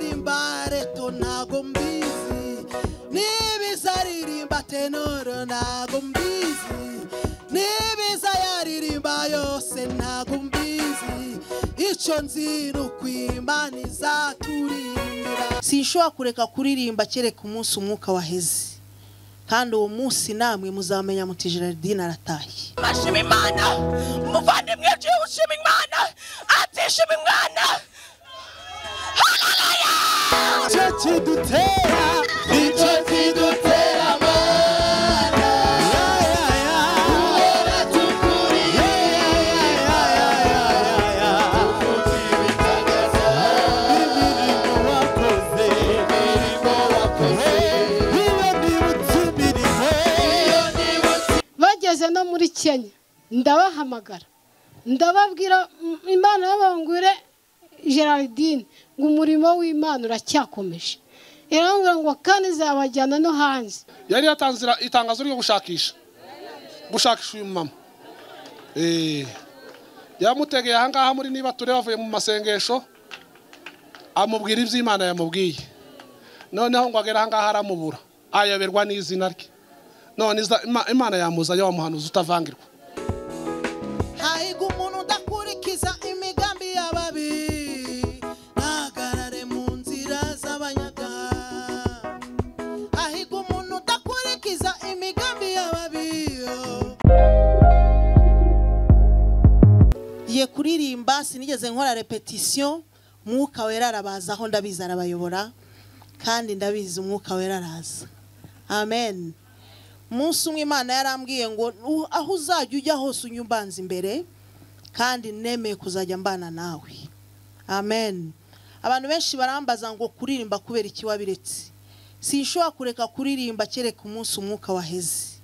bareto ntago mbizi nibiza aririmba tenoro ntago mbizi nibiza yaririmba yose ntago mbizi icyo nzi ni ukwimana izaturimbira sinshobora kureka kuririmba kereka umunsi umwuka waheze kandi uwo munsi namwe muzamenya muti Gerardine arataye ashima imana umuvandimwe uciye ushima imana atishima imana icyo kidutera icyo kidutera amara kubera dukuriye tuvuze ibitagaza imirimo wakoze imirimo wakoze iyo nibutse imirimo iyo nibutse bageze no muri kenya ndabahamagara ndababwira "Mm, imana y'abangure gerardine ngo umurimo w'imana uracyakomeje irambwira ngo kandi izabajyana no hanze yari yatanze ira- itangazo ryo gushakisha gushakisha uyu mumama Eh, yamutegeye ahangaha muri niba ture bavuye mu masengesho amubwira iby'imana yamubwiye noneho ngo agere ahangaha aramubura ayoberwa n'izina rye none iza- Ima- imana yamuzanye wamuhanuza utavangirwa hahirwa umuntu udakurikiza imigambi y'ababi ntahagarare mu nzira z'abanyabyaha hahirwa umuntu udakurikiza imigambi y'ababi ye kuririmba sinigeze nkora repetisiyo umwuka wera arabaza aho ndabizi arabayobora kandi ndabizi umwuka wera araza amen umunsi umwe imana yarambwiye ngo "U- aho uzajya ujya hose unywe umbanza imbere kandi nemeye kuzajya mbana nawe amen abantu benshi barambaza ngo kuririmba kubera iki wabiretse sinshobora kureka kuririmba kereka umunsi umwuka waheze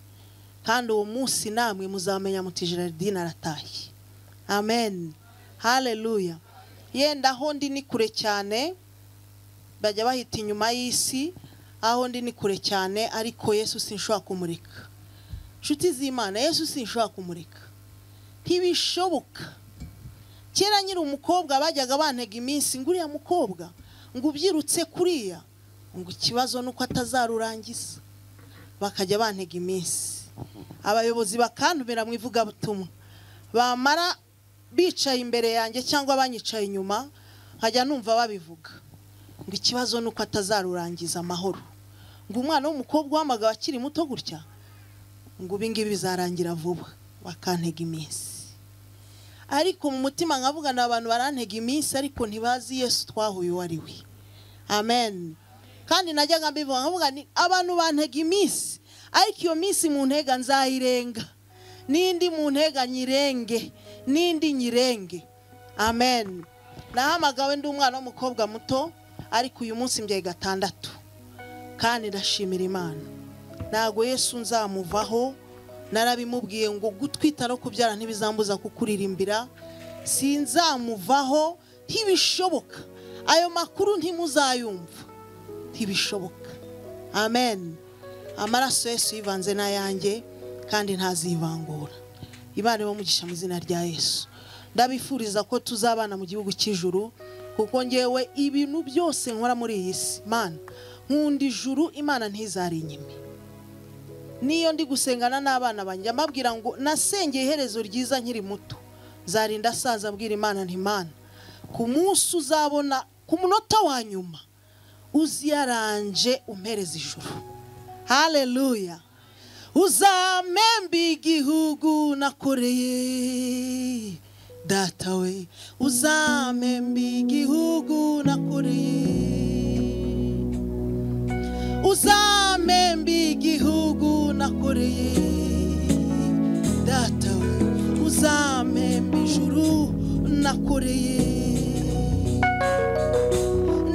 kandi uwo munsi namwe muzamenya muti Gerardine arataye amen haleluya yenda aho ndi ni kure cyane bajya bahita inyuma y'isi aho ndi ni kure cyane ariko yesu sinshobora kumurika inshuti z'imana yesu sinshobora kumurika ntibishoboka kera nyiri umukobwa bajyaga bantega iminsi ngo uriya mukobwa ngo ubyirutse kuriya ngo ikibazo ni uko atazarurangiza bakajya bantega iminsi abayobozi bakantumira mu ivugabutumwa bamara bicaye imbere yanjye cyangwa banyicaye inyuma nkajya numva babivuga ngo ikibazo ni uko atazarurangiza amahoro ngo umwana w'umukobwa uhamagawe akiri muto gutya ngo ibi ngibi bizarangira vuba bakantega iminsi ariko mu mutima nkavugana abantu barantega iminsi ariko ntibazi yesu twahuye uwo ari we amen kandi najyaga mbivuga nkavuga nti abantu bantega iminsi ariko iyo minsi mu ntega nzayirenga n'indi mu ntega nyirenge n'indi nyirenge amen nahamagawe ndi umwana w'umukobwa muto ariko uyu munsi mbyaye gatandatu kandi ndashimira imana ntabwo yesu nzamuvaho narabimubwiye ngo gutwita no kubyara ntibizambuza kukuririmbira sinzamuvaho ntibishoboka ayo makuru ntimuzayumva ntibishoboka amen amaraso yesu yivanze n'ayanjye kandi ntazivangura imana ibamugisha mu izina rya yesu ndabifuriza ko tuzabana mu gihugu cy'ijuru kuko ngewe ibintu byose nkora muri iyi si mana nkunda ijuru imana ntizari inyime niyo ndi gusengana n'abana banjye mbabwira ngo nasengeye iherezo ryiza nkiri muto zarinda asaza abwira imana ntimana ku munsi uzabona ku munota wa nyuma uziyaranje umpereza ijuru haleluya uzamembe igihugu nakoreye data we uzamembe igihugu nakoreye uzamembe igihugu nakoreye data we uzamembe ijuru nakoreye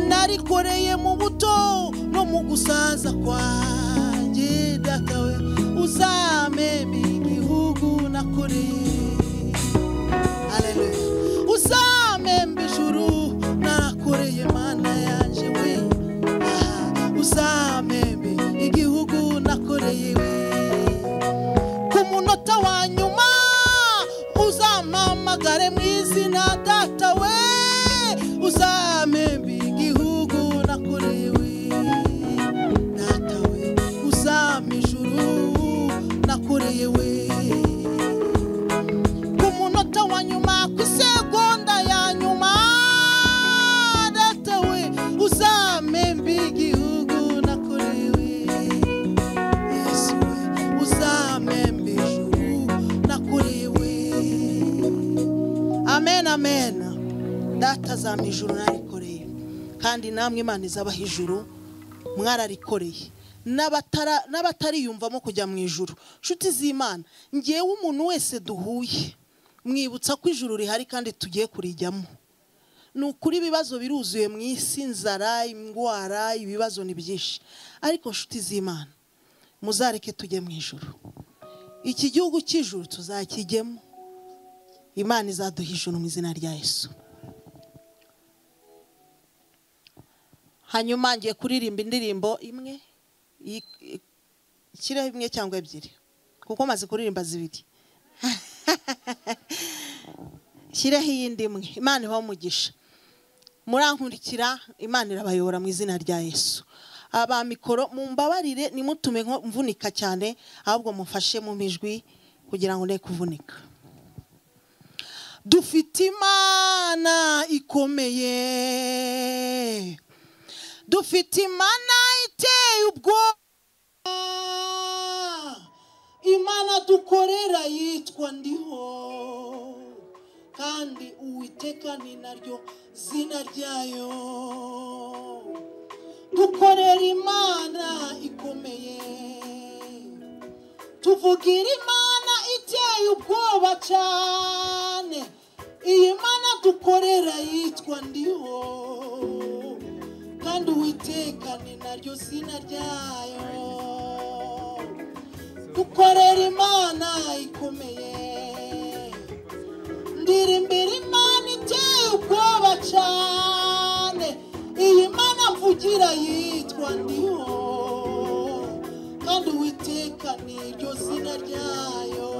narikoreye mu buto no mu gusaza kwanjye datawe uzameme igihugu nakoreye Haleluya. uzamembe ijuru narakoreye mana yanjye we Ah, uzamembe igihugu nakoreye we ku munota wa nyuma uzampamagare mu izina data we uzamembe igihugu nakoreye izampa ijuru narikoreye kandi namwe imana izabaha ijuru mwararikoreye n'abatara- n'abatariyumvamo kujya mu ijuru nshuti z'imana ngewe umuntu wese duhuye mwibutsa ko ijuru rihari kandi tugiye kurijyamo ni ukuri ibibazo biruzuye mu isi inzara indwara ibibazo ni byinshi ariko nshuti z'imana muzareke tujye mu ijuru iki gihugu cy'ijuru tuzakijyemo imana izaduha ijuru mu izina rya yesu hanyuma ngiye kuririmba indirimbo imwe i- i- ikiriho imwe cyangwa ebyiri kuko maze kuririmba zibiri shyireho iyindi imwe imana ibahe umugisha murankurikira imana irabayobora mu izina rya yesu aba mikoro mumbabarire nimutume nko mvunika cyane ahubwo mufashe mu mijwi kugira ngo ne kuvunika dufite imana ikomeye dufite imana iteye ubwoba imana dukorera yitwa ndiho kandi uwiteka ni naryo zina ryayo dukorera imana ikomeye tuvugira imana iteye ubwoba cyane iyi mana dukorera yitwa ndiho kandi uwiteka ni naryo zina ryayo dukorera imana ikomeye ndirimbira imana iteye ubwoba cyane iyi mana mvugira yitwa ndiho kandi uwiteka ni iryo zina ryayo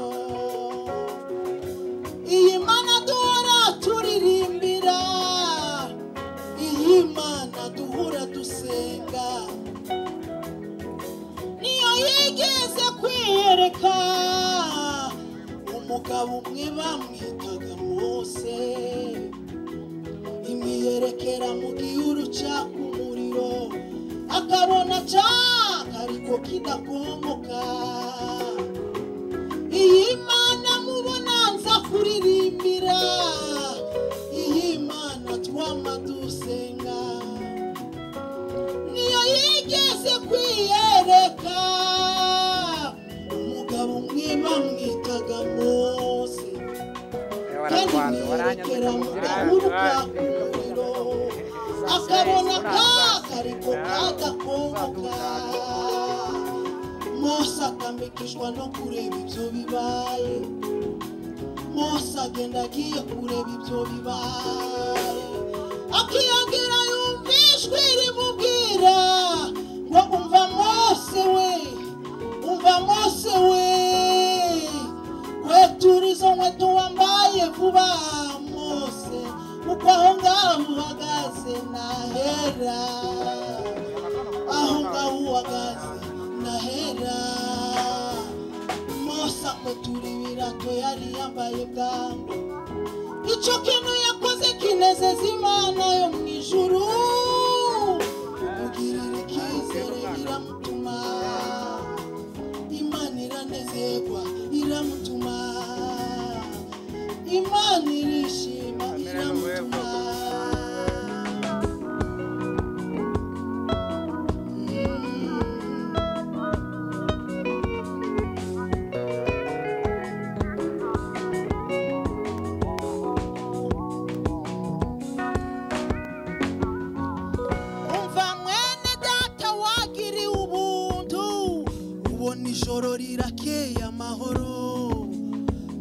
iyi mana duhora turirimbira iyi mana duhora dusenga niyo yigeze kwiyereka umugabo umwe bamwitaga mose imwiyerekera mu gihuru cyaka umuriro akabona cyaka ariko kidakongoka iyi mana mubona nza kuririmbira iyi mana twama dusenga niyo yigeze kwiyereka umugabo umwe bamwitaga mose kandi mwiyerekera mu gahuru ka kumuriro akabona kaka ariko kagakongoka mose atamikishwa no kureba ibyo bibaye mose agenda agiye kureba ibyo bibaye akiyongera yumva ijwi rimubwira ngo umva mose we umva mose we kwetura izo nkweto wambaye vuba mose kuko aho ngaho uhagaze nahera aho ngaho uhagaze nahera mose akwetura ibirato yari yambaye bwangu icyo kintu yakoze kinezeza imana yo mu ijuru mugirira icyizere biramutuma imana iranezerwa iramutuma imana irishima iramutuma Mm. umva mwene data wagiriwe ubuntu ubona ijoro rirakeye amahoro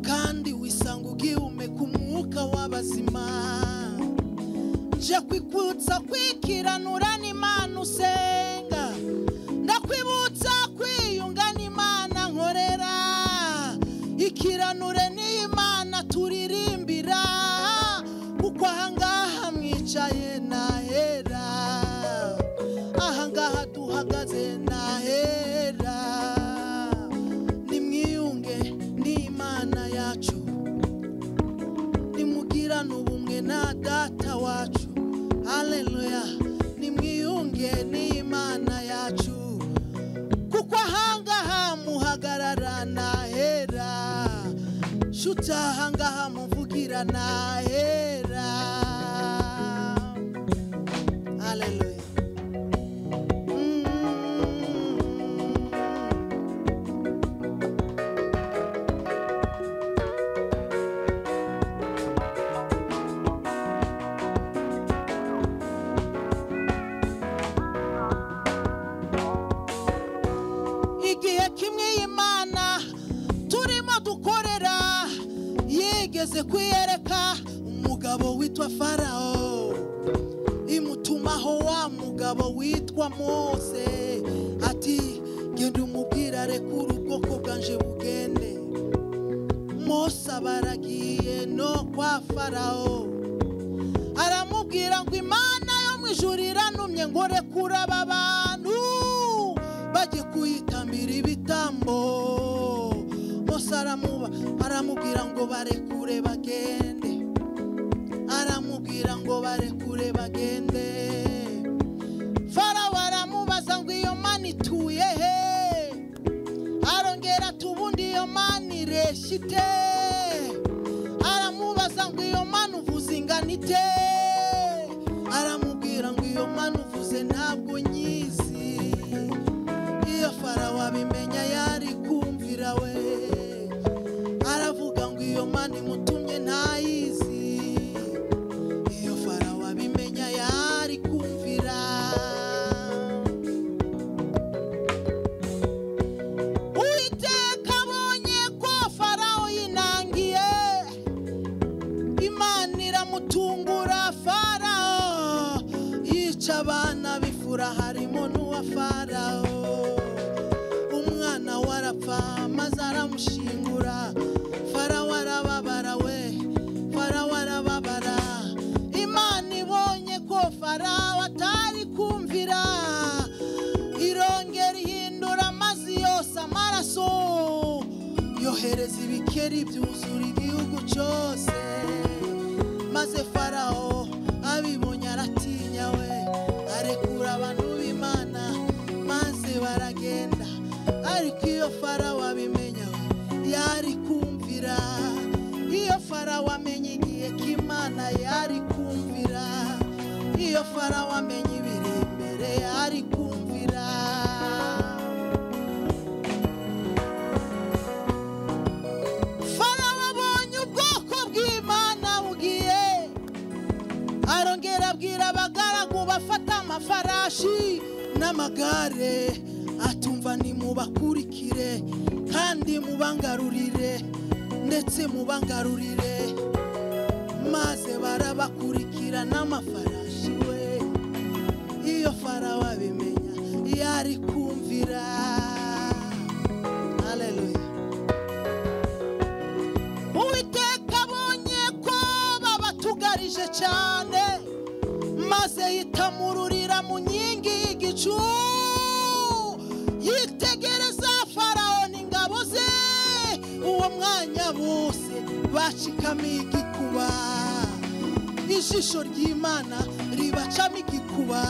kandi wisanga ugihumeka umwuka w'abazima nje kwikutsa kwikiranura n'imana usenga ndakwibutsa kwiyunga n'imana nkorera ikiranure n'imana turirimbira kuko ahangaha mwicaye nahera ahangaha duhagaze nahera nimwiyunge n'imana yacu nimugirane ubumwe na data wacu haleluya nimwiyunge n'imana yacu kuko ahangaha muhagarara nahera nshuti ahangaha muvugira nahera amaze kwiyereka umugabo witwa farawo imutumaho wa mugabo witwa mose ati genda umubwira reka urubwoko bwanje bugende mose abaragiye no kwa farawo aramubwira ngo imana yo mu ijuru iranumye ngo rekura aba bantu bajye kuyitambira ibitambo mose aramuba aramubwira ngo barekure bagende aramubwira ngo barekure bagende farawo aramubaza ngo iyo mana ituye he arongera ati ubundi iyo mana ireshya ite aramubaza ngo iyo mana uvuze ingana ite aramubwira ngo iyo mana uvuze ntabwo nyizi iyo farawo abimenya yari kumvira we aravuga ngo iyo mana imutumye ntayizi iyo farawo abimenya yari kumvira uwiteka abonye ko farawo yinangiye imana iramutungura farawo yica abana b'ifura harimo n'uwa farawo umwana we arapfa maze aramushingura farawo arababara we farawo arababara imana ibonye ko farawo atari kumvira irongera ihindura amazi yose amaraso yohereza ibikeri byuzura igihugu cyose maze farawo abibonye aratinya we arekura abantu b'imana maze baragenda ariko iyo farawo abimenya we yari kumvira iyo farawo amenya igihe k'imana yari kumvira iyo farawo amenya ibiri imbere yari kumvira farawo abonye ubwoko bw'imana bugiye arongera abwira abagaragu bafata amafarashi n'amagare atumva nimubakurikire kandi mubangarurire ndetse mubangarurire maze barabakurikira n'amafarashi we iyo farawo abimenya yari kumvira haleluya uwiteka abonye ko babatugarije cyane maze yitamururira mu nkingi y'igicu yitegereza farawo n'ingabo ze uwo mwanya bose bacikamiye igikuba ijisho ry'imana ribacamo igikuba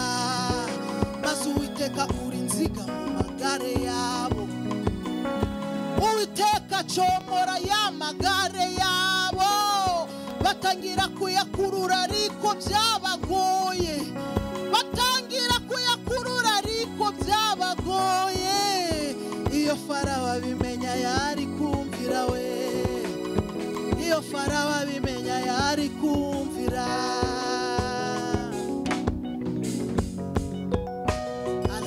maze uwiteka akura inziga mu magare yabo uwiteka acomora ya magare yabo batangira kuyakurura ariko byabagoye batangira kuyakurura ariko byabagoye iyo farawo abimenya yari kumvira we iyo farawo abimenya yari kumvira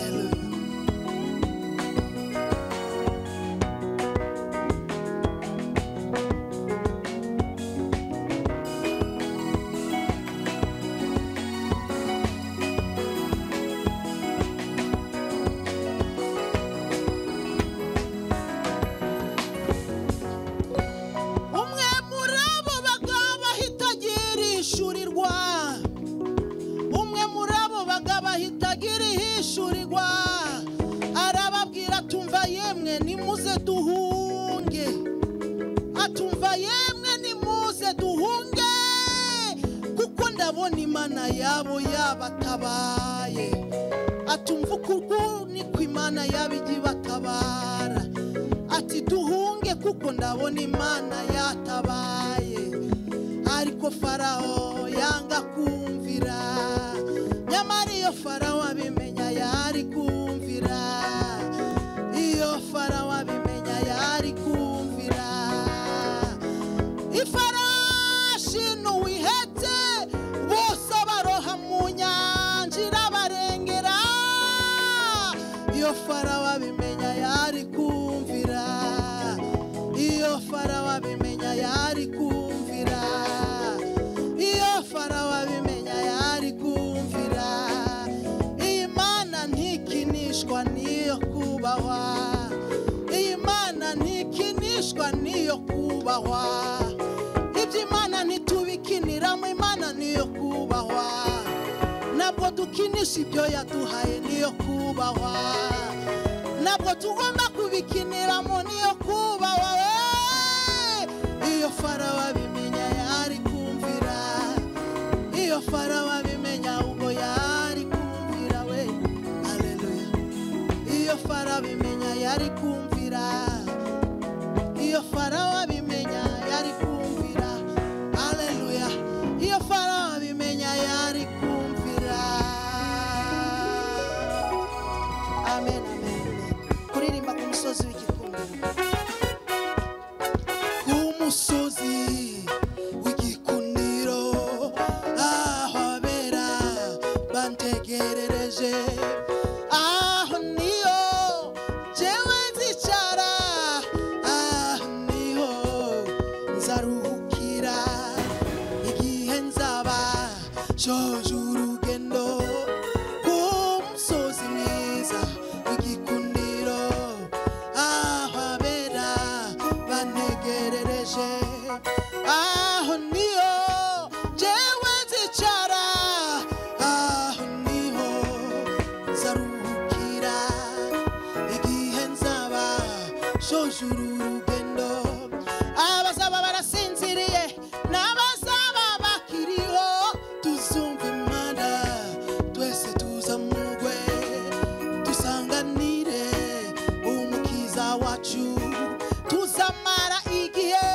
Hallelujah. umwe muri abo bagabo ahita agira ishurirwa umwe muri abo bagabo ahita agira ihishurirwa arababwira atumva yemwe nimuze duhunge atumva yemwe nimuze duhunge kuko ndabona imana yabo yabatabaye atumva ukuguru niko imana yaba ijya ibatabara ati duhunge kuko ndabona imana yatabaye ariko farawo yanga kumvira nyamara iyo farawo abimenya yari kumvira iyo farawo abimenya yari kumvira ifarashi ntuwihetse bose baroha mu nyanja irabarengera iyo farawo abimenya yari kumvira iyo farawo abimenya yari kumvira kubahwa iby'imana ntitubikiniramo imana niyo kubahwa ntabwo dukinisha ibyo yaduhaye niyo kubahwa ntabwo tugomba kubikiniramo niyo kubahwa we iyo farawo abimenya yari kumvira iyo farawo abimenya ubwo yari kumvira we aleluya iyo farawo abimenya yari kumvira iyo farawo abimenya yari kumvira aleluya iyo farawo abimenya yari kumvira amen amen amen. kuririmba ku musozi w'igikundiro ku musozi w'igikundiro aho abera bantegerereje aho niyo jewe nzicara aho niho nzaruhukira igihe nzaba shoje urugendo ku musozi mwiza w'igikundiro aho abera bantegerereje aho niyo jewe nzicara aho niho nzaruhukira igihe nzaba shoje uru rugendo abazaba barasinziriye n'abazaba bakiriho tuzumva imana twese tuzamugwe dusanganire umukiza wacu tuzamara igihe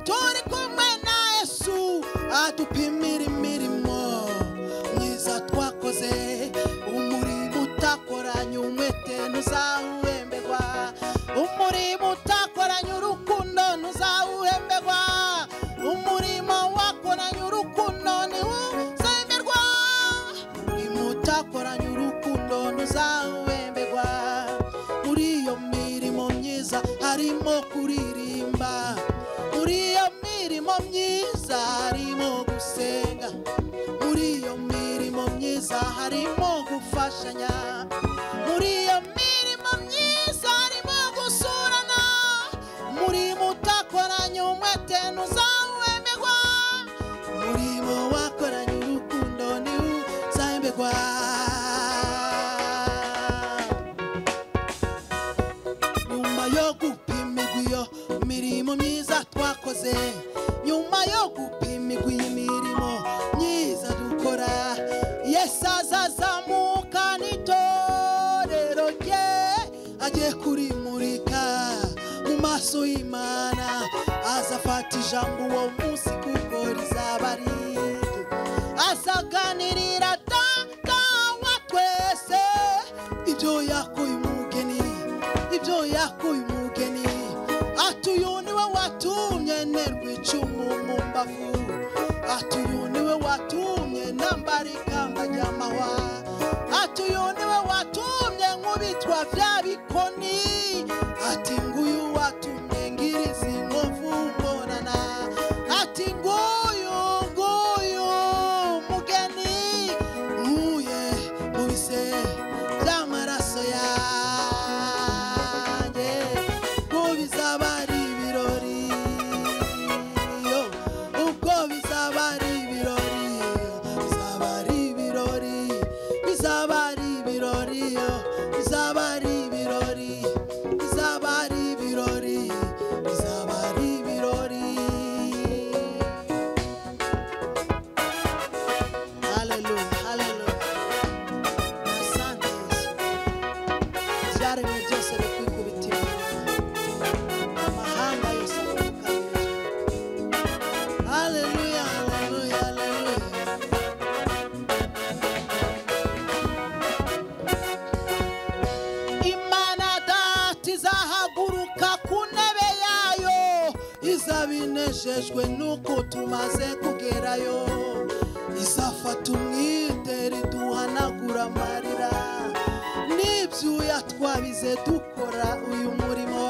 turi kumwe na yesu adupimira imirimo myiza twakoze umurimo utakoranye umwete ntuzawuhemberwa umurimo utakoranye urukundo ntuzawuhemberwa umurimo wakoranye urukundo ntiwuzemerwa umurimo utakoranye urukundo ntuzawuhemberwa muri iyo mirimo myiza harimo kuririmba muri iyo mirimo myiza harimo gusenga muri iyo mirimo myiza harimo gufashanya muri iyo mirimo myiza harimo gusurana umurimo utakoranye umwete ntuzawemegwa umurimo wakoranye urukundo ntiwuzahemberwa nyuma yo gupimirwa iyo mirimo myiza twakoze nyuma yo gupimirwa iyi mirimo myiza dukora yesu azazamuka n'itorero rye agiye kurimurika mu maso y'imana azafata ijambo uwo munsi kuko rizaba ari irye. azaganirira data wa twese ibyo yakuye umugeni ibyo yakuye umugeni ati uyu niwe watumye nterwa icumu mu mbavu ati uyu niwe watumye nambara ikamba ry'amahwa ati uyu niwe watumye nkubitwa bya bikoni ati nguyu watumye ngira izi nkovu mbonana ati nguyu nguyu mugeni nkuye mu bise by'amaraso yanjye ngo bizaba ari ibirori yo ubwo bizaba ari ibirori bizaba ari ibirori bizaba ari ibirori yo bizaba ari ibirori bizaba ari ibirori bizaba ari ibirori Haleluya, haleluya. Asante Yesu. Ibyaremwe byose bikwikubitira inyuma. Amahanga yose agukanije. Haleluya, haleluya, haleluya. Imana data izahaguruka ku ntebe yayo izaba inejejwe n'uko tumaze kugerayo izafata umwitero iduhanagura amarira n'ibyuya twabize dukora uyu murimo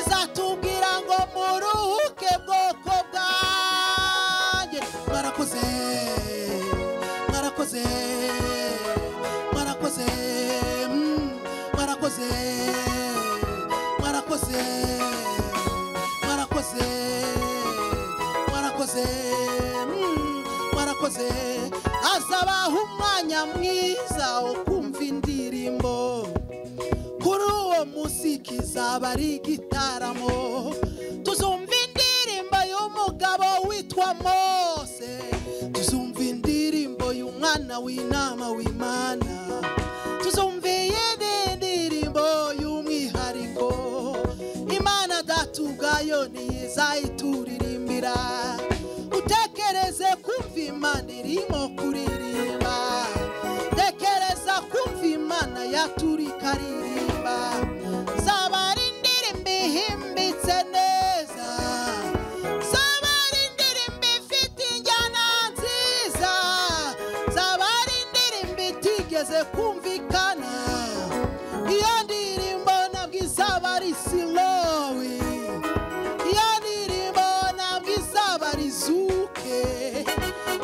izatubwira ngo muruhuke bwoko bwanjye mwarakoze mwarakoze mwarakoze mm, mwarakoze mwarakoze mwarakoze warakoze mm, warakoze azabaha umwanya mwiza wo kumva indirimbo kuri uwo musiki izaba ari igitaramo tuzumva indirimbo y'umugabo witwa mose tuzumva indirimbo y'umwana w'inama w'imana tuzumva iyindi ndirimbo y'umwihariko imana datugayo ntizayituririmbira utekereze kumva imana irimo kuririmba tekereza kumva imana yaturi ikaririmba zaba ari indirimbo ihimbitse neza zaba ari indirimbo ifite injyana nziza zaba ari indirimbo itigeze kumvikana iyo ndirimbo ntabwo izaba ari silowi iyo ndirimbo ntabwo izaba ari zuke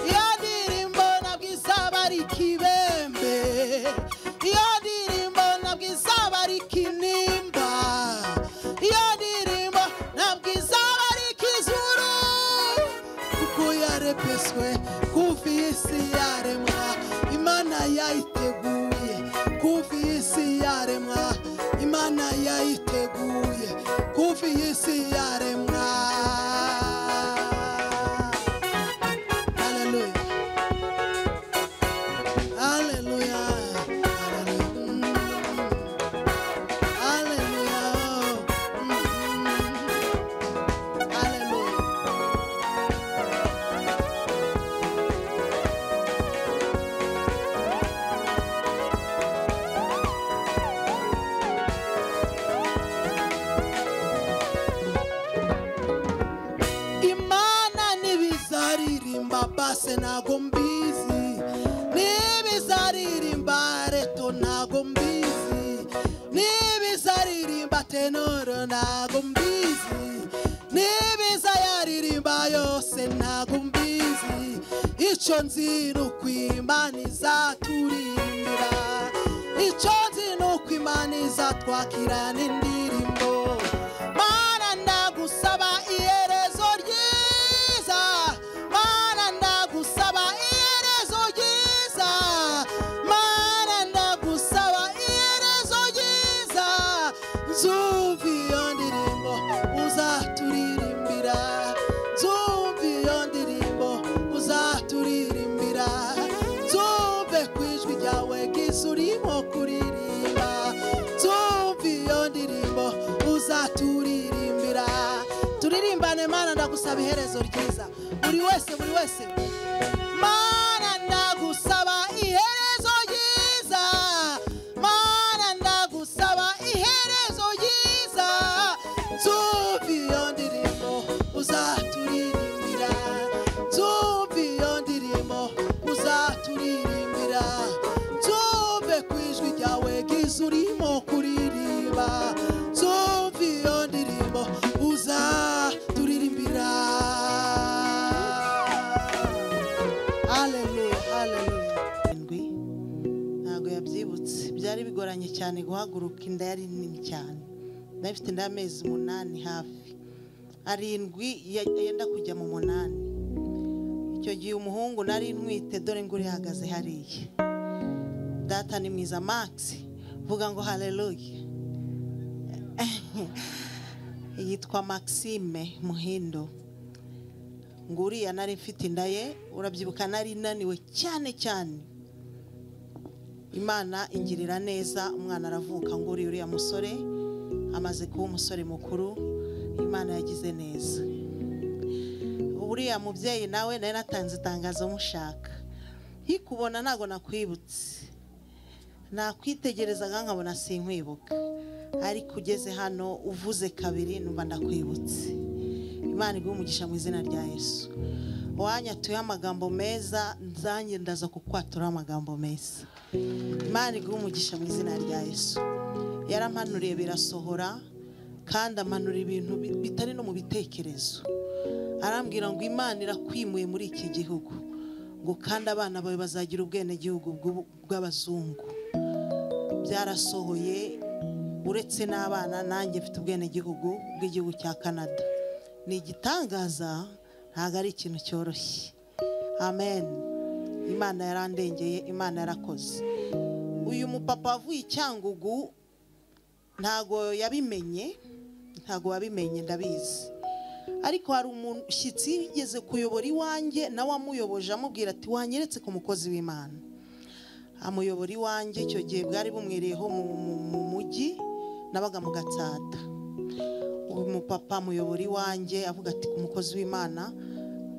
iyo ndirimbo ntabwo izaba ari kibembe iyo ndirimbo ntabwo izaba ari kinimba iyo ndirimbo ntabwo izaba ari kizuru kuko yarepeswe kuva isi yaremwa imana yayiteguye kuva isi yaremwa imana yayiteguye kuva isi yaremwa Hallelujah. Hallelujah. Hallelujah. Hallelujah. Mm. Hallelujah. imana ntibizaririmba base ntago mbizi ntibizaririmba reto ntago mbizi ntibizaririmba tenoro ntago mbizi ntibizayaririmba yose ntago mbizi icyo nzi ni uko imana izaturimbira icyo nzi ni uko imana izatwakirana indirimbo mana ndagusaba iherezo ryiza mana ndagusaba iherezo ryiza mana ndagusaba iherezo ryiza nzumva iyo ndirimbo uzaturirimbira nzumva iyo ndirimbo uzaturirimbira nzumve ku ijwi ryawe bwiza urimo kuririmba nzumva iyo ndirimbo uzaturirimbira turirimbane mana ndagusaba iherezo ryiza buri wese buri wese mana ndagusaba iherezo ryiza mana ndagusaba iherezo ryiza nzumva iyo ndirimbo uzaturirimbira nzumva iyo ndirimbo uzaturirimbira nzumve ku ijwi ryawe bwiza urimo kuririmba nzumva iyo ndirimbo uzaturirimbira haleluya haleluya indwi ntabwo yabyibutse byari bigoranye cyane guhaguruka inda yari nini cyane nari mfite inda y'amezi umunani hafi arindwi ya- yenda kujya mu munani icyo gihe umuhungu nari ntwite dore ngo uri hahagaze hariya data ni mwiza max vuga ngo haleluya yitwa maxime muhindo ngo uriya nari mfite inda ye urabyibuka nari naniwe cyane cyane imana ingirira neza umwana aravuka ngo uriya uriya musore amaze kuba umusore mukuru imana yagize neza uriya mubyeyi nawe nari natanze itangazo mushaka nkikubona ntabwo nakwibutse nakwitegerezaga nkabona sinkwibuka ariko ugeze hano uvuze kabiri numva ndakwibutse imana iguhe umugisha mu izina rya yesu wanyatuyeho amagambo meza nzanjye ndaza kukwaturaho amagambo meza imana iguhe umugisha mu izina rya yesu yarampanuriye birasohora kandi amanura ibintu bi- bitari no mu bitekerezo arambwira ngo imana irakwimuye muri iki gihugu ngo kandi abana bawe bazagira ubwenegihugu bw'ubu- bw'abazungu byarasohoye uretse n'abana nanjye mfite ubwenegihugu bw'igihugu cya canada ni igitangaza ntabwo ari ikintu cyoroshye amen imana yarandengeye imana yarakoze uyu mupapa wavuye i cyangugu ntabwo yabimenye ntabwo wabimenye ndabizi ariko hari umushyitsi wigeze kuyobora iwanjye nawe amuyoboje amubwira ati wanyeretse ku mukozi w'imana amuyobora iwanjye icyo gihe bwari bumwereyeho mu mu- mu mujyi nabaga mu gatsata uyu mupapa amuyobora iwanjye avuga ati ku mukozi w'imana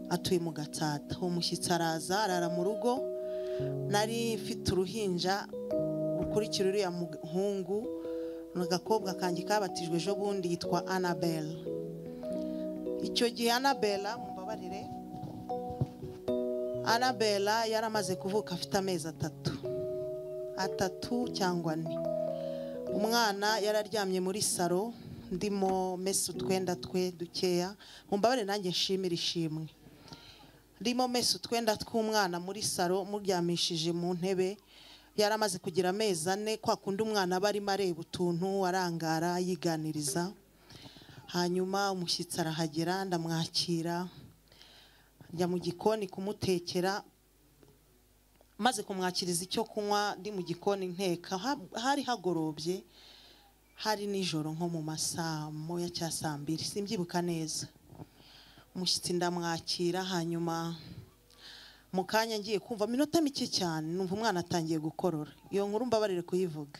atuye mu gatsata uwo mushyitsi araza arara mu rugo nari mfite uruhinja rukurikira uriya muhungu ni agakobwa kanjye kabatijwe ejo bundi yitwa anabelle icyo gihe anabella mubabarire anabella yari amaze kuvuka afite amezi atatu atatu cyangwa ane umwana yari aryamye muri saro ndimo mesa utwenda twe dukeya mumbabarire nanjye nshimire ishimwe ndimo mesa utwenda tw'umwana muri saro muryamishije mu ntebe yari amaze kugira amezi ane kwa kundi umwana aba arimo areba utuntu arangara yiganiriza hanyuma umushyitsi arahagera ndamwakira njya mu gikoni kumutekera maze kumwakiriza icyo kunywa ndi mu gikoni nteka Ha- hari hagorobye hari nijoro nko mu masaa moya cya saa mbiri simbyibuka neza umushyitsi ndamwakira hanyuma mu kanya ngiye kumva minota mike cyane numva umwana atangiye gukorora iyo nkuru mbabarire kuyivuga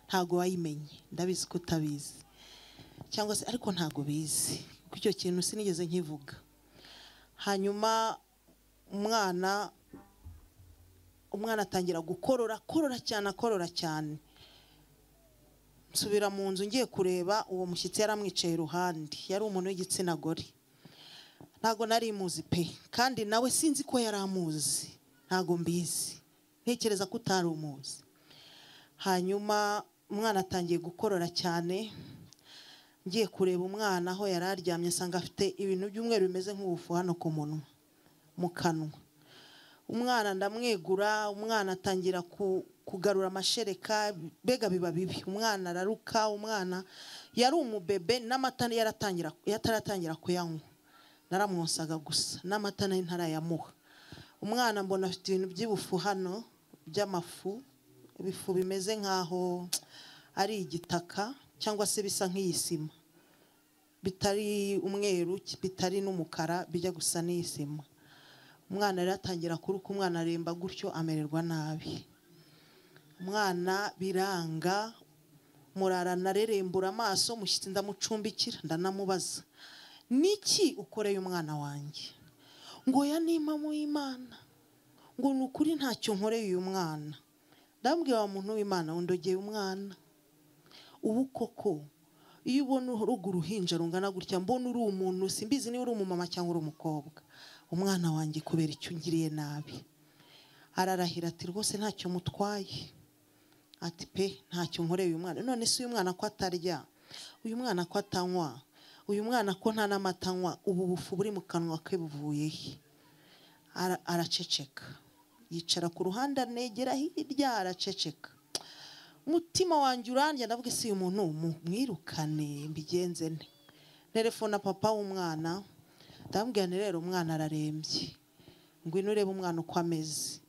ntabwo wayimenye ndabizi ko utabizi cyangwa se ariko ntabwo bizi kuko icyo kintu sinigeze nkivuga hanyuma umwana umwana atangira gukorora akorora cyane akorora cyane nsubira mu nzu ngiye kureba uwo mushyitsi yaramwicaye iruhande yari umuntu w'igitsina gore ntabwo nari muzi pe kandi nawe sinzi ko yari amuzi ntabwo mbizi ntekereza ko utari umuzi hanyuma umwana atangiye gukorora cyane ngiye kureba umwana aho yari aryamye asanga afite ibintu by'umweru bimeze nk'ubufu hano ku munwa mu kanwa umwana ndamwegura umwana atangira ku- kugarura amashereka mbega biba bibi umwana araruka umwana yari umubebe n'amata yaratangira yataratangira kuyanywa naramwosaga gusa n'amata nari ntarayamuha umwana mbona afite ibintu by'ibufu hano by'amafu ibifu bimeze nk'aho ari igitaka cyangwa se bisa nk'iyisima bitari umweru bitari n'umukara bijya gusa n'iyisima umwana rero atangira kuruka umwana aremba gutyo amererwa nabi umwana biranga murarana arerembura amaso mushyitsi ndamucumbikira ndanamubaza niki ukoreye umwana wanjye ngo ya nima mu imana ngo ni ukuri ntacyo nkoreye uyu mwana ndabwira wa muntu w'imana wundogeye umwana ubu koko iyo ubona urugo uruhinja rungana gutya mbona uri umuntu simbizi niba uri umumama cyangwa uri umukobwa umwana wanjye kubera icyo ungiriye nabi ararahira ati rwose ntacyo mutwaye ati pe ntacyo nkoreye uyu mwana none se uyu mwana ko atarya uyu mwana ko atanywa uyu mwana ko nta n'amata anywa ubu bufu buri mu kanwa ke buvuye he Ara- araceceka yicara ku ruhande anegera hirya araceceka umutima wanjye urandya ndavuga isi uyu muntu mu- mwirukane mbigenze nte nerefona papa w'umwana ndamubwira nti rero umwana ararembye ngwino urebe umwana uko ameze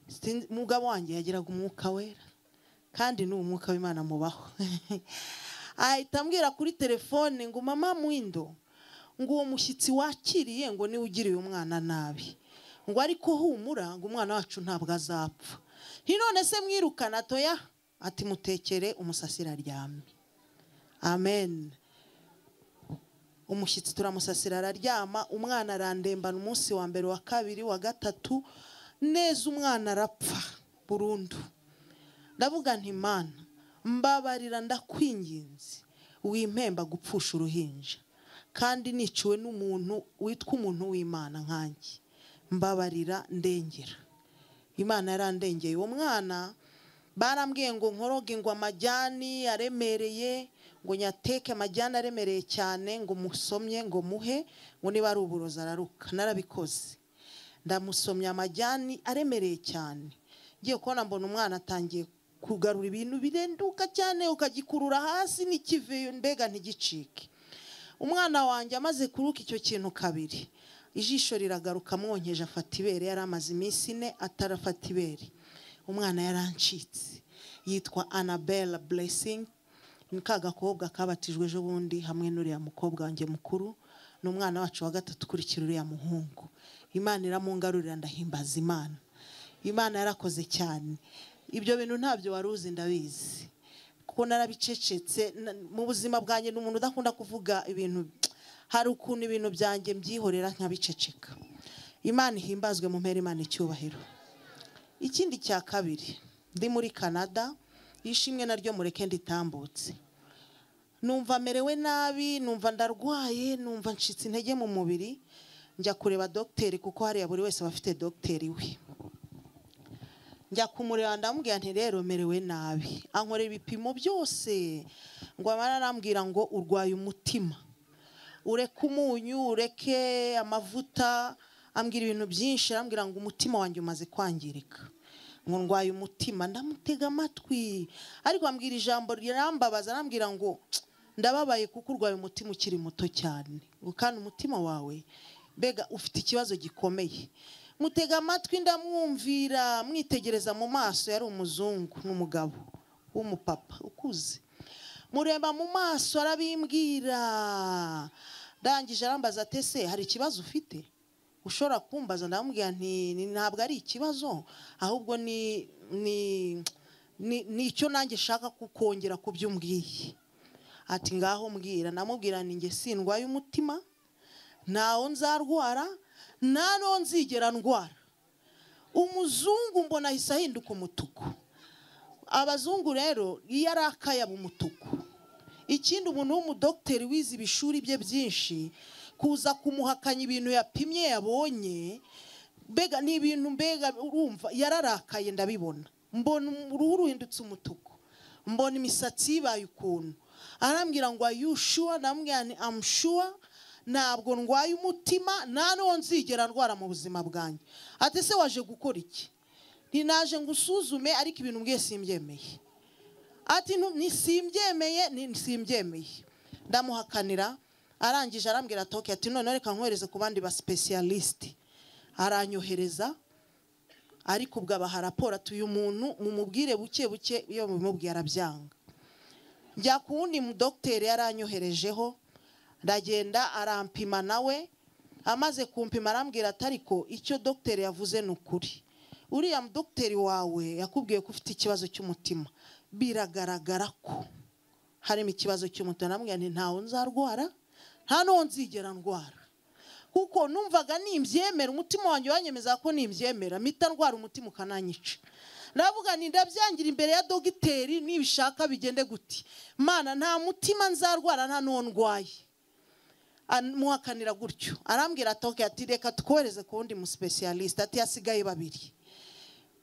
Sinzi- umugabo wanjye yagiraga umwuka wera kandi ni umwuka w'imana mubaho ahita ambwira kuri telefone ngo mama mwindo ngo uwo mushyitsi wakiriye ngo niwe ugiriye umwana nabi ngo ariko humura ngo umwana wacu ntabwo azapfa ntinone se mwirukana toya ati mutekere umusasira aryamye amen umushyitsi turamusasira araryama umwana arandembana umunsi wa mbere wa kabiri wa gatatu neza umwana arapfa burundu ndavuga nti mana mbabarira ndakwinginze wimpemba gupfusha uruhinja kandi niciwe n'umuntu witwa umuntu w'imana nkanjye mbabarira ndengera imana yarandengeye uwo mwana barambwiye ngo nkoroge ngo amajyani aremereye ngo nyateke amajyani aremereye cyane ngo musomye ngo muhe ngo niba ari uburozi araruka narabikoze ndamusomya amajyani aremereye cyane ngiye kubona mbona umwana atangiye kugarura ibintu birenduka cyane ukagikurura hasi n'ikiveyo mbega ntigicike umwana wanjye amaze kuruka icyo kintu kabiri ijisho riragaruka amwonkeje afata ibere yari amaze iminsi ine atarafata ibere umwana yarancitse yitwa anabella blessing ni ka gakobwa kabatijwe ejo bundi hamwe n'uriya mukobwa wanjye mukuru ni umwana wacu wa gatatu ukurikira uriya muhungu imana iramungarurira ndahimbaza imana imana yarakoze cyane ibyo bintu ntabyo wari uzi ndabizi kuko narabicecetse na- mu buzima bwanjye ni umuntu udakunda kuvuga ibintu hari ukuntu ibintu byanjye mbyihorera nkabiceceka imana ihimbazwe mu mpera imana icyubahiro ikindi cya kabiri ndi muri canada ishimwe naryo mureke nditambutse numva merewe nabi numva ndarwaye numva ncitse intege mu mubiri njya kureba dogiteri kuko hariya buri wese aba afite dogiteri we njya kumureba ndamubwira nti rero merewe nabi ankorera ibipimo byose ngo amara arambwira ngo urwaye umutima ureke umunyu ureke amavuta ambwira ibintu byinshi arambwira ngo umutima wanjye umaze kwangirika ngo ndwaye umutima ndamutega amatwi ariko ambwira ijambo rirambabaza arambwira ngo "Tsk, ndababaye kuko urwaye umutima ukiri muto cyane Ngo kandi umutima wawe mbega ufite ikibazo gikomeye mutega amatwi ndamwumvira mwitegereza mu maso yari umuzungu n'umugabo w'umupapa ukuze mureba mu maso arabimbwira ndangije arambaza ati ese hari ikibazo ufite ushobora kumbaza ndamubwira nti "Ni- ntabwo ari ikibazo ahubwo ni ni ni- ni icyo nanjye nshaka kukongera ku byo umbwiye ati ngaho mbwira ndamubwira ni njye sindwaye umutima ntawo nzarwara nta n'uwo nzigera ndwara umuzungu mbona ahise ahinduka umutuku abazungu rero iyo ari akayaba umutuku ikindi umuntu w'umudogiteri wize ibishuri bye byinshi kuza kumuhakanya ibintu yapimye yabonye mbega ni ibintu mbega urumva yararakaye ndabibona mbona uruhu ruhindutse umutuku mbona imisatsi yibaye ukuntu arambwira ngo are you sure ndamubwira nti am sure ntabwo ndwaye umutima nta n'uwo nzigera ndwara mu buzima bwanjye ati ese waje gukora iki ntinaje ngo usuzume ariko ibintu mbwiye simbyemeye ati "Ntu- ni simbyemeye ni simbyemeye ndamuhakanira arangije arambwira toke ati none reka nkohereze ku bandi ba specialist aranyohereza ariko ubwo abaha raporo ati uyu muntu mumubwire buke buke iyo bimubwiye arabyanga njya ku wundi mudogiteri yaranyoherejeho ndagenda arampima nawe amaze kumpima arambwira ati ariko icyo dogiteri yavuze ni ukuri uriya mudogiteri wawe yakubwiye ko ufite ikibazo cy'umutima biragaragara ko harimo ikibazo cy'umutima ndamubwira nti ntawe nzarwara nta n'uwo nzigera ndwara kuko numvaga nimbyemera umutima wanjye wanyemeza ko nimbyemera mpita ndwara umutima ukananyica ndavuga nti ndabyangira imbere ya dogiteri nibishaka bigende guti mana nta mutima nzarwara nta n'uwo ndwaye amuhakanira gutyo arambwira atoke ati reka tukohereze ku wundi musipesiyalisite ati hasigaye babiri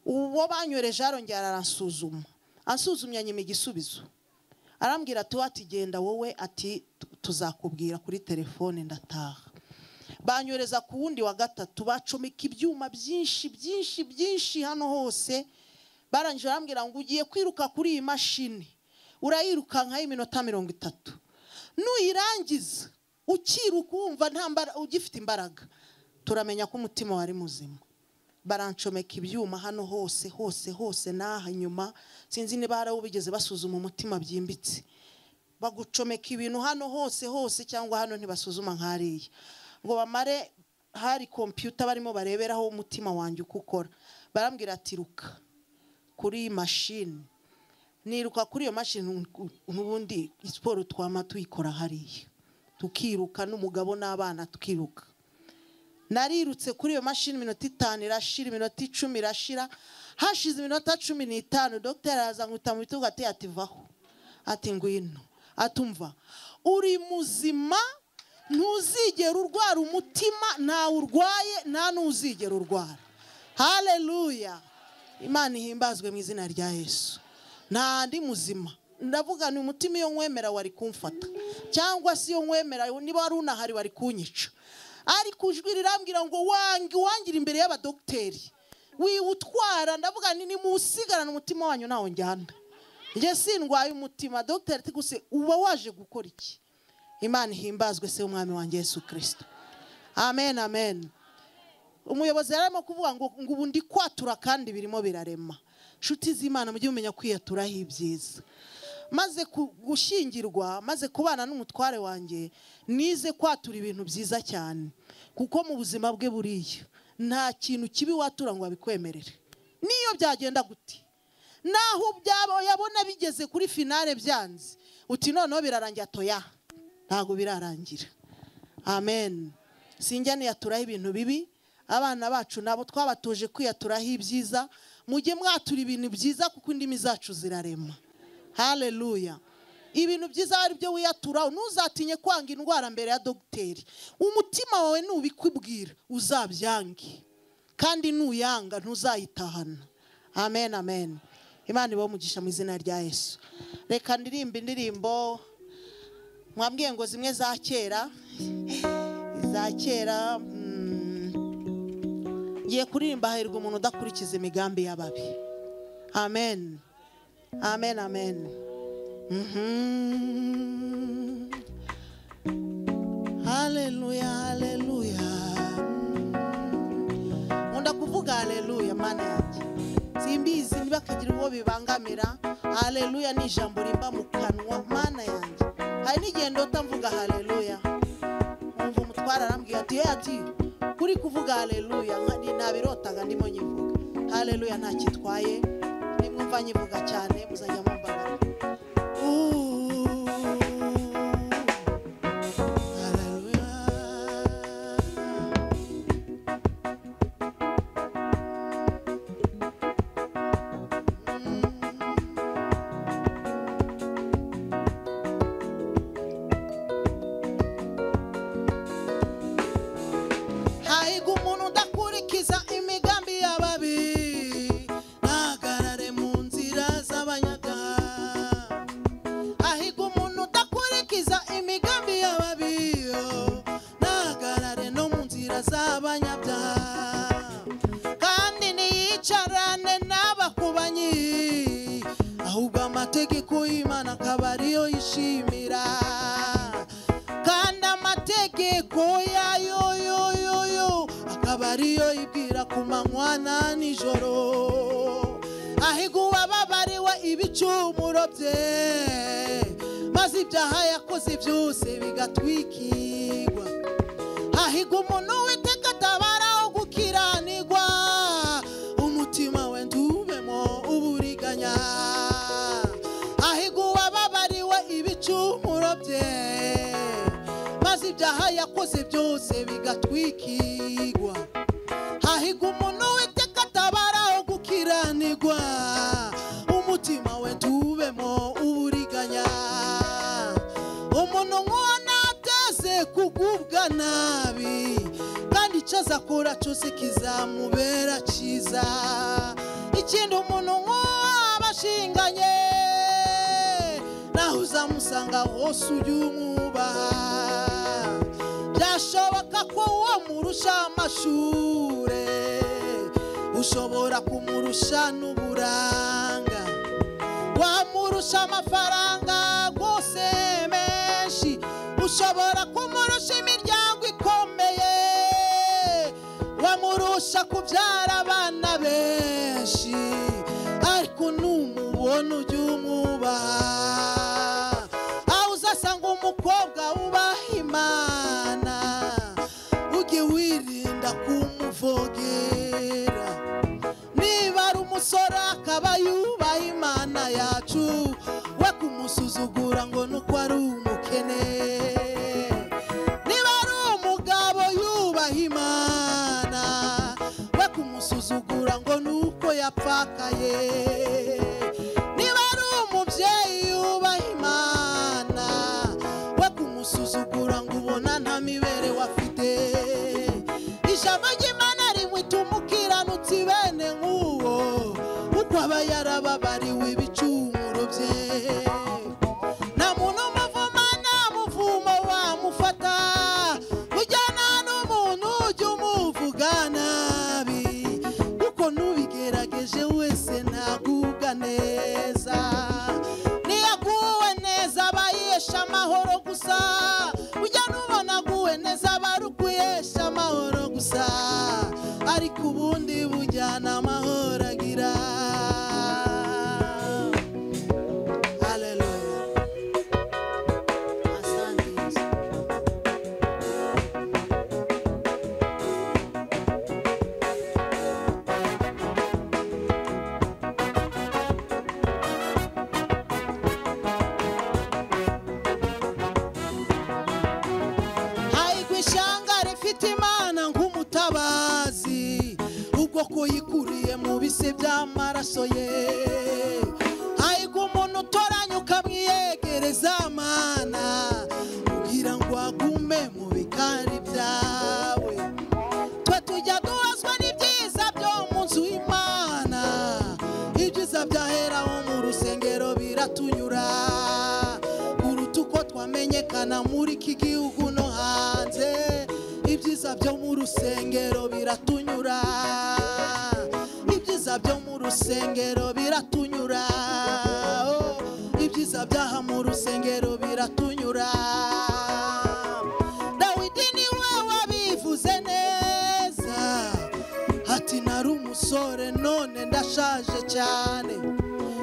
uwo banyoreje arongera aransuzuma ansuzumye anyima igisubizo arambwira ati wati genda wowe ati "Tu- tuzakubwira kuri telefone ndataha banyoreza ku wundi wa gatatu bacomeka ibyuma byinshi byinshi byinshi hano hose barangije barambwira ngo ugiye kwiruka kuri iyi mashini urayirukankaho iminota mirongo itatu nuyirangiza ukiruka wumva nta mbara- ugifite imbaraga turamenya ko umutima wari muzima barancomeka ibyuma hano hose hose hose n'aha nyuma sinzi niba hari abo bigeze basuzuma umutima byimbitse bagucomeka ibintu hano hose hose cyangwa hano ntibasuzuma nk'ariya ngo bamare hari kompiyuta barimo bareberaho umutima wanjye uko ukora barambwira ati ruka kuri iyi mashini niruka kuri iyo mashini n'ubundi siporo twama tuyikora hariya tukiruka n'umugabo n'abana tukiruka narirutse kuri iyo mashini iminota itanu irashira iminota icumi irashira hashize iminota cumi n'itanu dogiteri araza ankubita mu bitugu ati ati vaho ati ngwino atumva uri muzima ntuzigera urwara umutima ntawe urwaye nta n'uzigera urwara haleluya imana ihimbazwe mu izina rya yesu nta ndi muzima ndavuga ni umutima iyo nkwemera wari kumfata cyangwa se iyo nkwemera niba wari unahari wari kunyica ariko ijwi rirambwira ngo wange wangira imbere y'abadogiteri wiwutwara ndavuga ni nimuwusigarane umutima wanyu ntawe njyana njye sindwaye umutima dogiteri ati gusa uba waje gukora iki imana ihimbazwe se w'umwami wanjye yesu kirisito amen amen umuyobozi yari arimo kuvuga ngo ngo ubu ndi kwatura kandi birimo birarema inshuti z'imana mujye mumenya kwiyaturaho ibyiza maze ku- gushyingirwa maze kubana n'umutware wanjye nize kwatura ibintu byiza cyane kuko mu buzima bwe buriya nta kintu kibi watura ngo babikwemerere niyo byagenda gute naho byaba yabona bigeze kuri finale byanze uti noneho birarangira toya ntabwo birarangira amen sinjya niyaturaho ibintu bibi abana bacu nabo twabatuje kwiyaturaho ibyiza mujye mwatura ibintu byiza kuko indimi zacu zirarema haleluya ibintu byiza ari byo wiyatura ntuzatinye kwanga indwara mbere ya dogiteri umutima wawe nubikubwira uzabyange kandi nuyanga ntuzayitahana amen amen imana ibahe umugisha mu izina rya yesu reka ndirimba indirimbo mwabwiye ngo zimwe za kera za kera mm, ngiye kuririmba hahirwa umuntu udakurikiza imigambi y'ababi amen amen amen Mhm. haleluya haleluya nkunda kuvuga haleluya mana yanjye simbizi ntibakagira uwo bibangamira haleluya ni ijambo rimba mu kanwa mana yanjye hari n'igihe ndota mvuga haleluya nkumva umutwara arambwira ati hey ati kuri kuvuga haleluya nka- ni- nabirotaga ndimo nyivuga haleluya nta kitwaye nimwumva nyivuga cyane muzajya mumbabarira Ooh, haleluya. hahirwa umuntu udakurikiza imigambi y'ababi ntahagarare mu nzira z'abanyabyaha hahirwa umuntu udakurikiza imigambi y'ababi ntahagarare no mu nzira z'abanyabyaha kandi ntiyicarane n'abakubanyi ahubwo amategeko y'imana akaba ariyo yishimira kandi amategeko yayo yo yo yo akaba ariyo ibwira ku manywa na nijoro ahiga uwababariwe ibicumuro bye maze ibyaha yakoze byose bigatwikirwa hahirwa umuntu witeka atabaraho gukiranirwa umutima we ntubemo uburiganya hahirwa uwababariwe ibicumuro bye maze ibyaha yakoze byose bigatwikirwa hahirwa umuntu witeka atabaraho gukiranirwa umutima we ntubemo uburiganya umuntu nk'uwo nateze kugubwa nabi kandi icyo azakora cyose kizamubera cyiza ikindi umuntu nk'uwo aba ashinganye naho uzamusanga hose ujye umwubaha byashoboka ko uwo murusha amashure ushobora kumurusha n'uburanga wamurusha amafaranga rwose menshi ushobora kumurusha imiryango ikomeye wamurusha kubyara abana benshi ariko numubona ujye umwubaha aho uzasanga umukobwa wubaha imana ujye wirinda kumuvogera niba ari umusore akaba yubaha imana yacu we kumusuzugura ngo nuko ari umukene niba ari umugabo yubaha imana we kumusuzugura ngo nuko yapfakaye niba ari umubyeyi yubaha imana we kumusuzugura ngo ubona nta mibereho afite ijambo ry'imana rimwita umukiranutsi bene nk'uwo kuko aba yarababariwe ibicumuro bye nta muntu umuvuma nta muvumo wamufata ujyana n'umuntu ujya umuvuga nabi kuko n'ubigerageje wese ntagubwa neza niyaguwe neza aba yesha amahoro gusa ujya n'ubona aguwe neza aba ari ukuyesha byose by'amaraso ye hahirwa umuntu utoranya ukamwiyegereza mana kugira ngo agume mu bikari byawe twe tujya duhazwa n'ibyiza byo mu nzu y'imana ibyiza byaheraho mu rusengero biratunyura kuruta uko twamenyekana muri iki gihugu no hanze ibyiza byo mu rusengero biratunyura ibyiza byo mu rusengero biratunyura Oh, ibyiza byaha mu rusengero biratunyura dawidi niwe wabivuze neza ati nari umusore none ndashaje cyane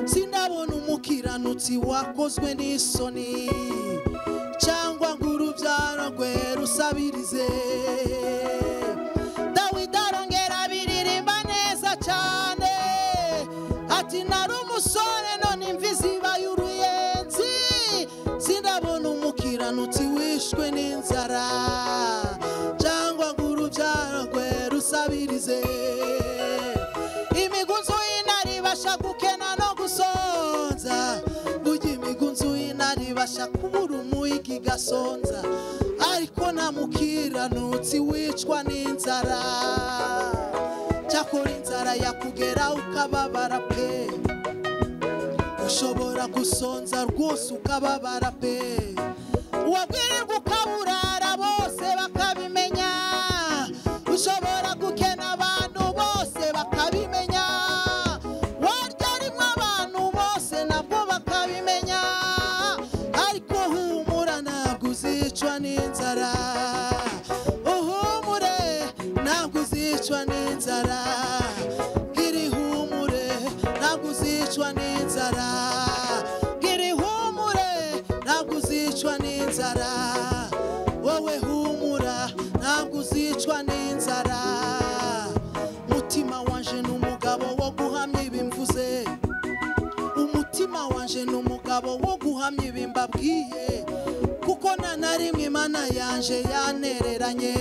sindabona umukiranutsi wakozwe n'isoni cyangwa ngo urubyaro rwe rusabirize dawidi arongera biririmba neza cyane ati nari umusore none imvi zibaye uruyenzi sindabona umukiranutsi wishwe n'inzara cyangwa ngo urubyaro rwe rusabirize imigunzu y'intare ibasha gukena no gusonza burya imigunzu y'intare ibasha kubura umuyiga igasonza ariko nta mukiranutsi wicwa n'inzara cyakora inzara yakugera ukababara pe ushobora gusonza rwose ukababara pe wabwirirwa ukaburara bose bakabimenya ushobora gukena abantu bose bakabimenya warya rimwe abantu bose nabwo bakabimenya ariko humura ntabwo uzicwa n'inzara uhumure ntabwo uzicwa n'inzara gira ihumure ntabwo uzicwa n'inzara gira ihumure ntabwo uzicwa n'inzara wowe humura ntabwo uzicwa n'inzara mutima wanje ni umugabo wo guhamya ibimvuze umutima wanje ni umugabo wo guhamya ibimbabwiye kuko nta na rimwe imana yanje yanereranye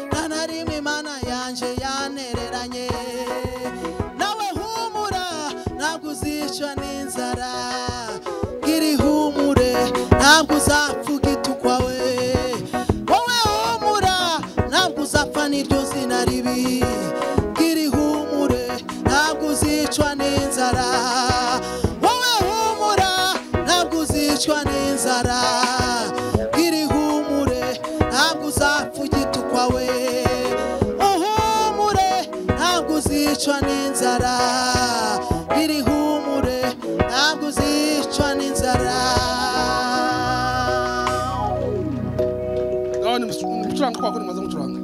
nta na rimwe imana yanje yanereranye nawe humura ntabwo uzicwa n'inzara gira ihumure ntabwo uzapfa ugitukwa we wowe humura ntabwo uzapfa n'iryo zina ribi gira ihumure ntabwo uzicwa n'inzara wowe humura ntabwo uzicwa n'inzara gira ihumure ntabwo uzapfa ugitukwa we uhumure ntabwo uzicwa n'inzara gira ihumure ntabwo uzicwa n'inzara Ndabona umucuranga kwa kuri maze gucuranga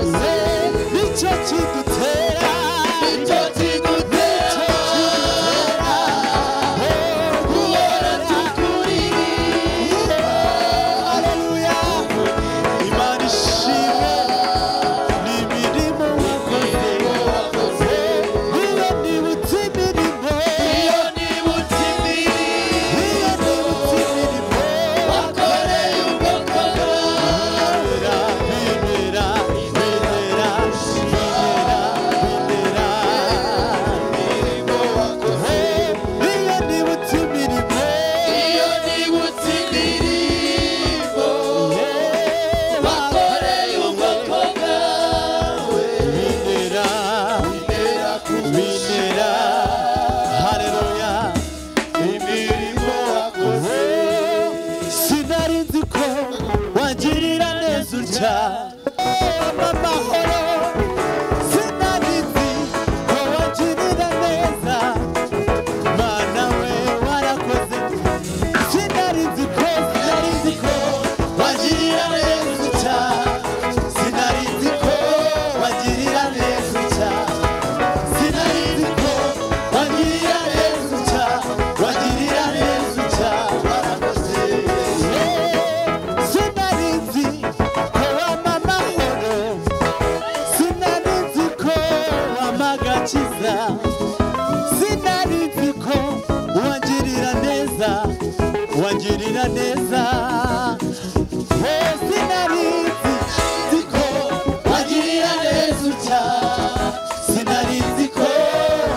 nicyo kidutera nicyo kidutera kubera tukuririmba haleluya imana ishimwe n'imirimo wakoze iyo nibutse imirimo iyo nibutse imirimo iyo nibutse imirimo wakoreye ubwoko bwera bimera bimera bimera bimera imirimo wakoze iyo nibutse imirimo iyo nibutse imirimo wakoreye ubwoko bwawe bimera bimera bimera haleluya imirimo wakoze sinari nzi ko wangirira neza utya amahoro sinari nzi ko wangirira neza mana we warakoze sinari nzi ko sinari nzi ko wangirira neza utya sinari nzi ko wangirira neza utya sinarinziko wagirira neza uca wagirira neza uca warakoze sinarinzi ko wampa amahoro sinarinzi ko wampa agakiza sinarinzi ko wangirira neza wangirira neza Eh, sinarinzi nzi ko wagirira neza uca sinarinzi ko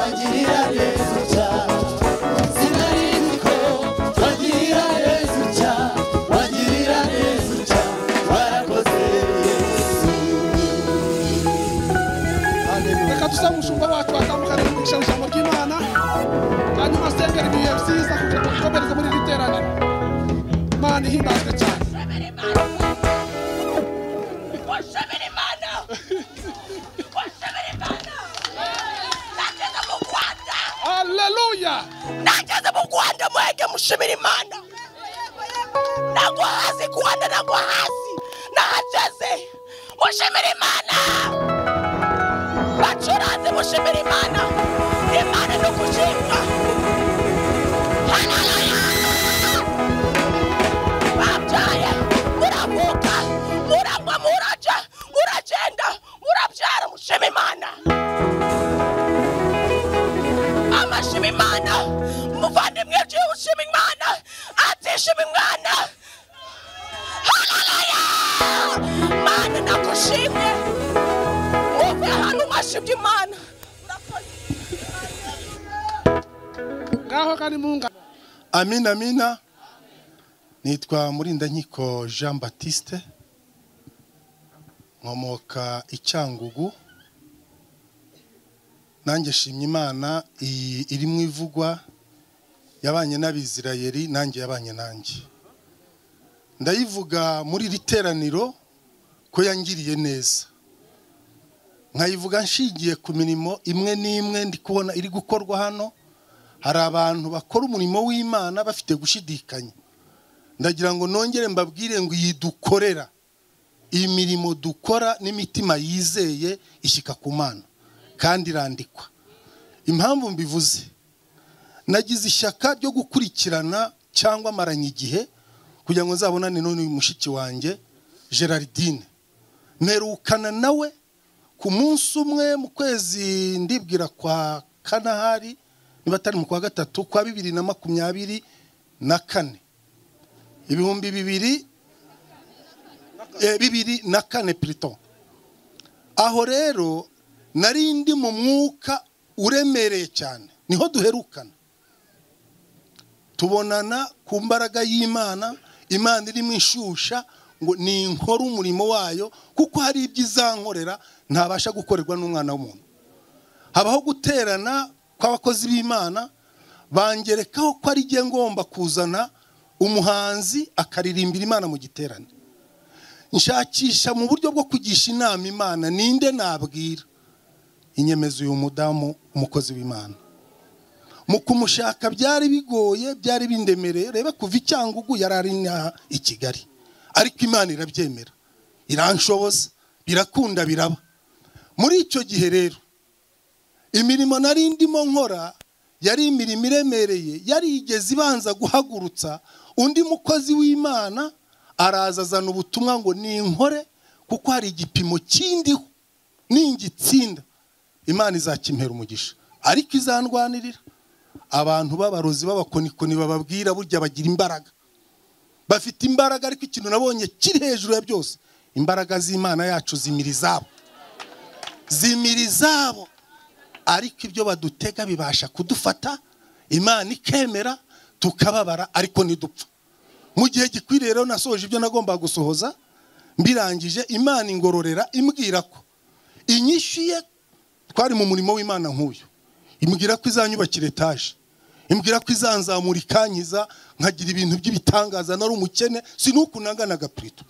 wagirira neza uca sinarinzi ko wagirira neza uca wagirira neza uca warakoze yesu reka dusabe umushumba wacu watandukanye kugurisha ijambo ry'imana hanyuma sengera ibihe byiza kugira ngo dukomereze muri iri teraniro imana ihimbazwe cyane ushimira imana ushimira imana ushimira imana nageze mu rwanda aleluya nageze mu rwanda mwege mushimira imana nagwa hasi rwanda nagwa hasi nahageze mushimira imana bacuranze mushimira imana imana ni ugushimwa Haleluya! babyaye muravuka muragwa muraja muragenda murabyara mushima imana amashima imana muvandimwe byiwe ushima imana atishima imwana haleluya mana nagushimye uve hano mwashimye imana ngaho kandi munga amina amina nitwa murindanyiko jean batiste nkomoka icyangugu nanjye shimye imana iyi iri mu ivugwa yabanye n'abisirayeri nanjye yabanye nanjye ndayivuga muri iri teraniro ko yangiriye neza nkayivuga nshingiye ku mirimo imwe n'imwe ndi kubona iri gukorwa hano hari abantu bakora umurimo w'imana bafite gushidikanya ndagira ngo nongere mbabwire ngo iyi dukorera iyi mirimo dukora n'imitima yizeye ishyika ku mana kandi irandikwa impamvu mbivuze nagize ishyaka ryo gukurikirana cyangwa amaranye igihe kugira ngo nzabonane n'uyu mushiki wanjye gerardine mperukana nawe ku munsi umwe mu kwezi ndibwira kwa kanahari niba atari mu kwa gatatu kwa bibiri na makumyabiri na kane ibihumbi bibiri eh, bibiri na kane pirito aho rero nari ndi mu mwuka uremereye cyane niho duherukana tubonana ku mbaraga y'imana imana irimo ishusha ngo ni inkora umurimo wayo kuko hari ibyo izankorera ntabasha gukorerwa n'umwana w'umuntu habaho guterana kw'abakozi b'imana bangerekaho ko ari jye ngomba kuzana umuhanzi akaririmbira imana mu giterane nshakisha mu buryo bwo kugisha inama imana ninde nabwira inyemeza uyu mudamu umukozi w'imana mu kumushaka byari bigoye byari bindemereye reba kuva icyangugu yari ari inaha i kigali ariko imana irabyemera iranshoboza birakunda biraba muri icyo gihe rero imirimo nari ndimo nkora yari imirimo iremereye yarigeze ibanza guhagurutsa undi mukozi w'imana araza azana ubutumwa ngo ninkore kuko hari igipimo kindiho ningitsinda imana izakimpera umugisha ariko izandwanirira abantu b'abarozi b'abakonikoni bababwira burya bagira imbaraga bafite imbaraga ariko ikintu nabonye kiri hejuru ya byose imbaraga z'imana yacu zimira izabo zimira izabo ariko ibyo badutega bibasha kudufata imana ikemera tukababara ariko ntidupfa mu gihe gikwiriye rero nasohoje ibyo nagombaga gusohoza mbirangije imana ingororera imbwira ko inyishyuye twari mu murimo w'imana nk'uyu imbwira ko izanyubakira etaje imbwira ko izanzamura ikankiza nkagira ibintu by'ibitangaza nari umukene sinukunangana agapurito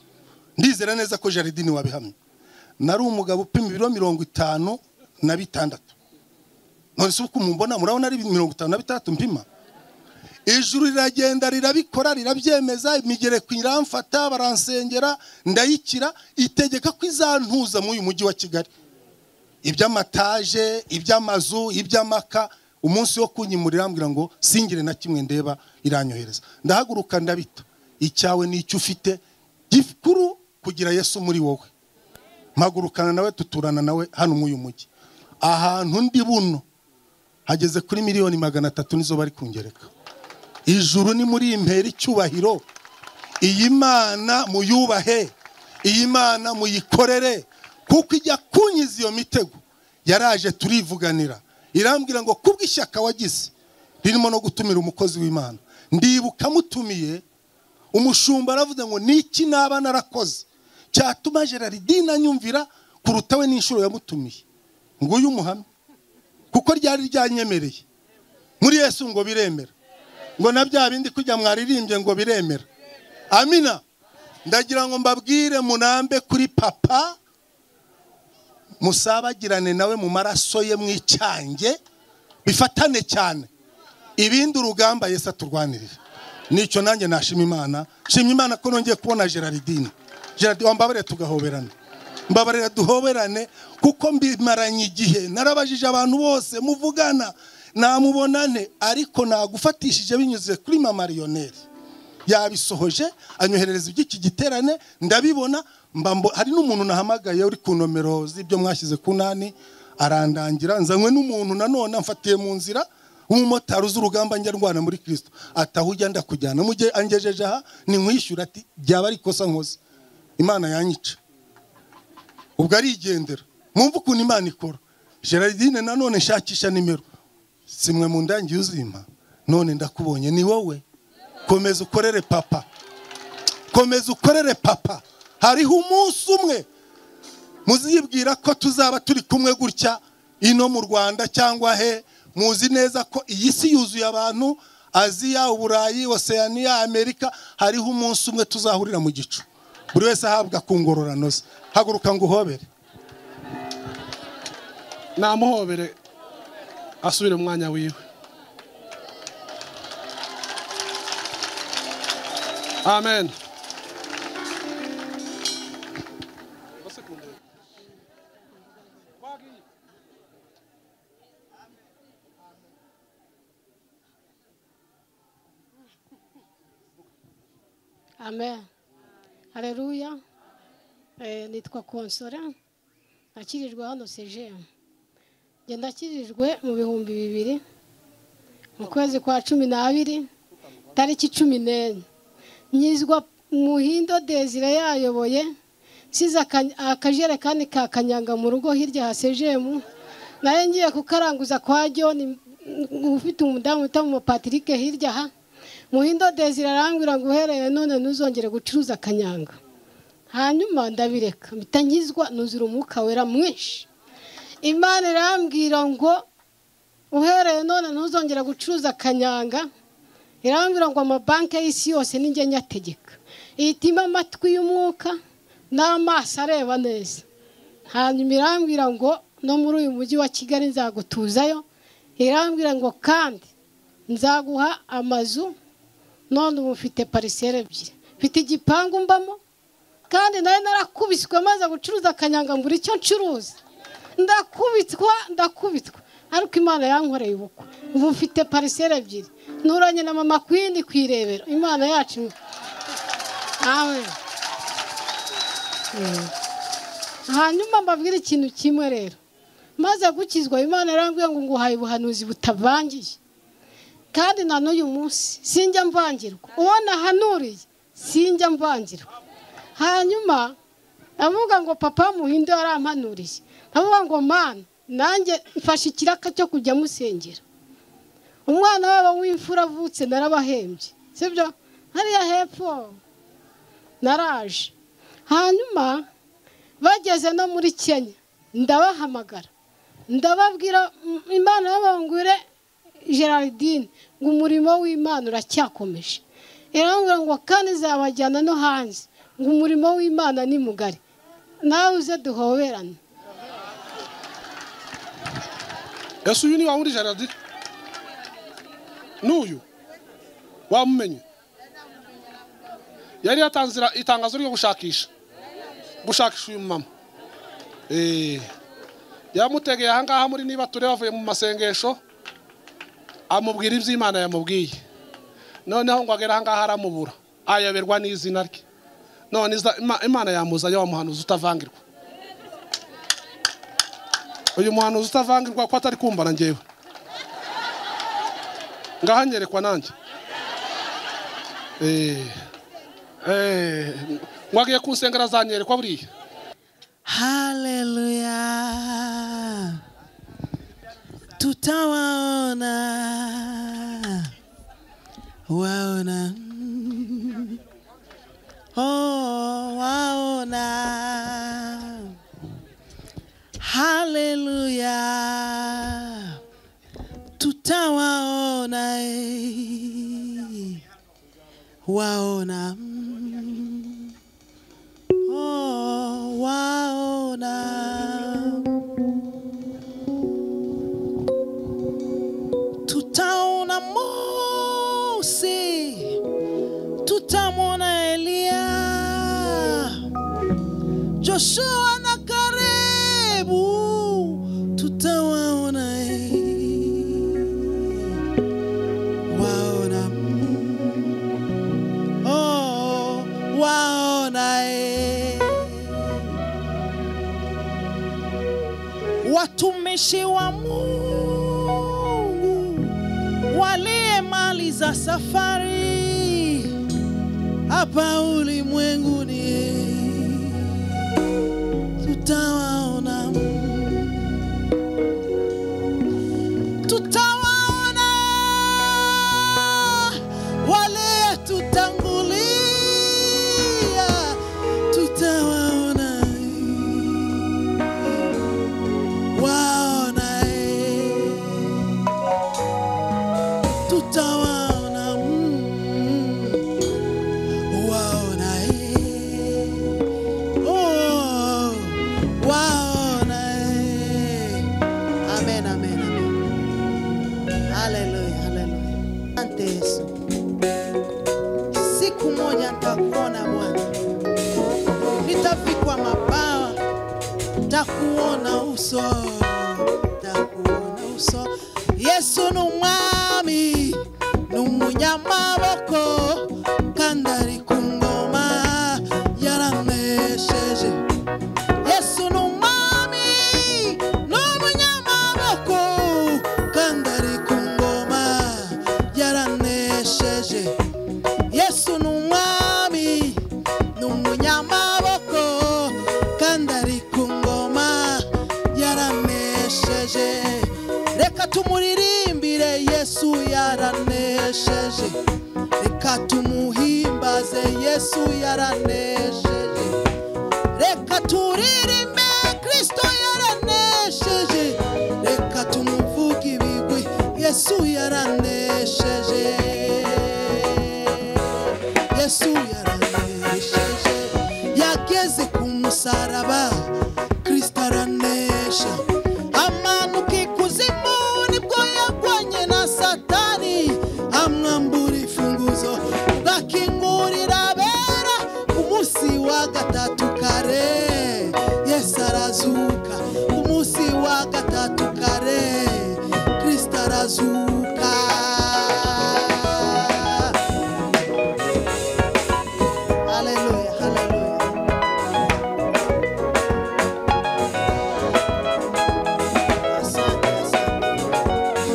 ndizera neza ko jaridini wabihamye nari umugabo upima ibiro mirongo itanu na bitandatu none se uko mubona murabona ari mirongo itanu na bitandatu mpima ijuru riragenda rirabikora rirabyemeza imigereko iramfata baransengera ndayikira itegeka ko izantuza muri uyu mujyi wa kigali iby'amataje iby'amazu iby'amaka umunsi wo kunyimura irambwira ngo singire na kimwe ndeba iranyohereza ndahaguruka ndabita icyawe ni icyo ufite gikuru kugira yesu muri wowe mpagurukana nawe tuturana nawe hano muri uyu mujyi ahantu ndi buno hageze kuri miliyoni magana atatu nizo bari kungereka ijuru ni muri impera icyubahiro iyi mana muyubahe iyi mana muyikorere kuko ijya kunyiza iyo mitego yaraje turivuganira irambwira ngo kubw'ishyaka wagize ririmo no gutumira umukozi w'imana ndibuka amutumiye umushumba aravuze ngo niki naba narakoze cyatuma gerardine anyumvira kuruta we n'inshuro yamutumiye ngo uyu umuhamye kuko ryari ryanyemereye muri yesu ngo biremera ngo na bya bindi kujya mwaririmbye ngo biremera amina ndagira ngo mbabwire munambe kuri papa musabagirane nawe mu maraso ye mwicyange bifatane cyane ibindi urugamba yesi aturwanirira nicyo nanjye nashima imana shima imana ko nongeye kubona gerardine gerardine wambabarire tugahoberana mbabarira duhoberane kuko mbimaranye igihe narabajije abantu bose muvugana namubonane ariko nagufatishije binyuze kuri mama riyoneri yabisohoje anyoherereza iby'iki giterane ndabibona mbambo hari n'umuntu nahamagaye uri ku nomero z'ibyo mwashyize ku nani arandangira nzanywe n'umuntu nanone amfatiye mu nzira w'umumotari uzi urugamba njya ndwana muri kirisito ataho ujya ndakujyana mu gihe angejeje aha ni nkwishyura ati byaba ari ikosa nkoze imana yanyica ubwo arigendera mwumve ukuntu imana ikora gerardine nanone nshakisha nimero simwe mu ndangi uzima none ndakubonye ni wowe komeza ukorere papa komeza ukorere papa hariho umunsi umwe muzibwira ko tuzaba turi kumwe gutya ino mu rwanda cyangwa he muzi neza ko iyi si yuzuye abantu aziya uburayi oseyaniya amerika hariho umunsi umwe tuzahurira mu gicu buri wese ahabwa ku ngororano ze haguruka ngo uhobere namuhobere asubire mu mwanya wiwe amen amen hareruya nitwa konsora nakirirwa hano sejemu genda akirijwe mu bihumbi bibiri mu kwezi kwa cumi n'abiri tariki cumi n'enye nyizwa muhindo desire yayoboye nsize aka- akajerekani ka kanyanga mu rugo hirya hasejemu nayo ngiye kukaranguza kwa john mm, ufite umudamu wita mu patrick hirya aha muhindo desire arambwira ngo uhereye none ntuzongere gucuruza akanyanga hanyuma ndabireka mpita nkizwa nuzura umwuka wera mwinshi imana irambwira ngo uhereye none ntuzongere gucuruza akanyanga irambwira ngo amabanki y'isi yose nijye nyategeka ihitimo amatwi y'umwuka n'amaso areba neza hanyuma irambwira ngo no muri uyu mujyi wa kigali nzagutuzayo irambwira ngo kandi nzaguha amazu none ubu mfite pariseri ebyiri mfite igipangu mbamo kandi nayo narakubiswe maze gucuruza akanyanga mbura icyo ncuruza ndakubitwa ndakubitwa ariko imana yankoreye ubukwe ubu mfite pariseri ebyiri nturanye na mama kwini ku irebero imana yacu amen Mm. hanyuma mbabwire ikintu kimwe rero maze gukizwa imana yarambwiye ngo nguhaye ubuhanuzi butavangiye kandi na n'uyu munsi sinjya mvangirwa uwo nahanuriye sinjya mvangirwa hanyuma ndavuga ngo papa muhinde yarampanuriye ndavuga ngo mana nanjye mfashe ikiraka cyo kujya musengera umwana wabo w'imfura avutse narabahembye sibyo hariya hepfo naraje hanyuma bageze no muri kenya ndabahamagara ndababwira mm, imana y'abangure gerardine ngo umurimo w'imana uracyakomeje irambwira ngo kandi izabajyana no hanze ngo umurimo w'imana ni mugari nawe uze duhoberane ese uyu ni wa wundi jaride n'uyu wamumenye yari yatanze ira- itangazo ryo gushakisha gushakisha uyu mumama Eh, yamutegeye ahangaha muri niba tureba bavuye mu masengesho amubwira iby'imana yamubwiye noneho ngo agere ahangaha aramubura ayoberwa n'izina rye none iza- Ima- imana yamuzanye wa muhanuzi utavangirwa uyu muhanuzi utavangirwa ko atari kumbana ngewe ngaha nyerekwa nanjye Eh, eh, mwagiye kunsengera azanyerekwa buriya Haleluya, tutawaona waona, Mm. oh, waona. Haleluya, tutawaona eh. waona. Mm. Oh, waona tutaona Mose, tutamwona Eliya, Joshua na Kalebu tutawaona eh. waona oh, waona eh. watumishi wa Mungu waliyemaliza safari hapa ulimwenguni eh. tutawaona tutawaona wale tutangulia tutawaona waona eh. tutawaona mm, waona eh. oh, waona eh. amen amen amen Haleluya, haleluya. Asante Yesu. Siku moja nitakuona Bwana, nitavikwa mabawa, nitakuona uso, nitakuona uso. Yesu ni umwami, ni umunyamaboko, kandi ari ku ngoma yaramwesheje. Yesu ni umwami ni umunyamaboko kandi ari ku ngoma yaranesheje Yesu ni umwami ni umunyamaboko kandi ari ku ngoma yaranesheje reka tumuririmbire Yesu yaranesheje reka tumuhimbaze Yesu yaranesheje reka turirimbe kristo yaranesheje reka tumuvuge ibigwi yesu yaranesheje yesu yaranesheje yageze ku musaraba kristo aranesha amanuka ikuzimu nibwo yagwanye na satani amwambura ifunguzo akingurira abera ku munsi wa gatatu kare yesu arazuka ku munsi kuwa gatatu kare kirisita arazuka haleluya haleluya asante asante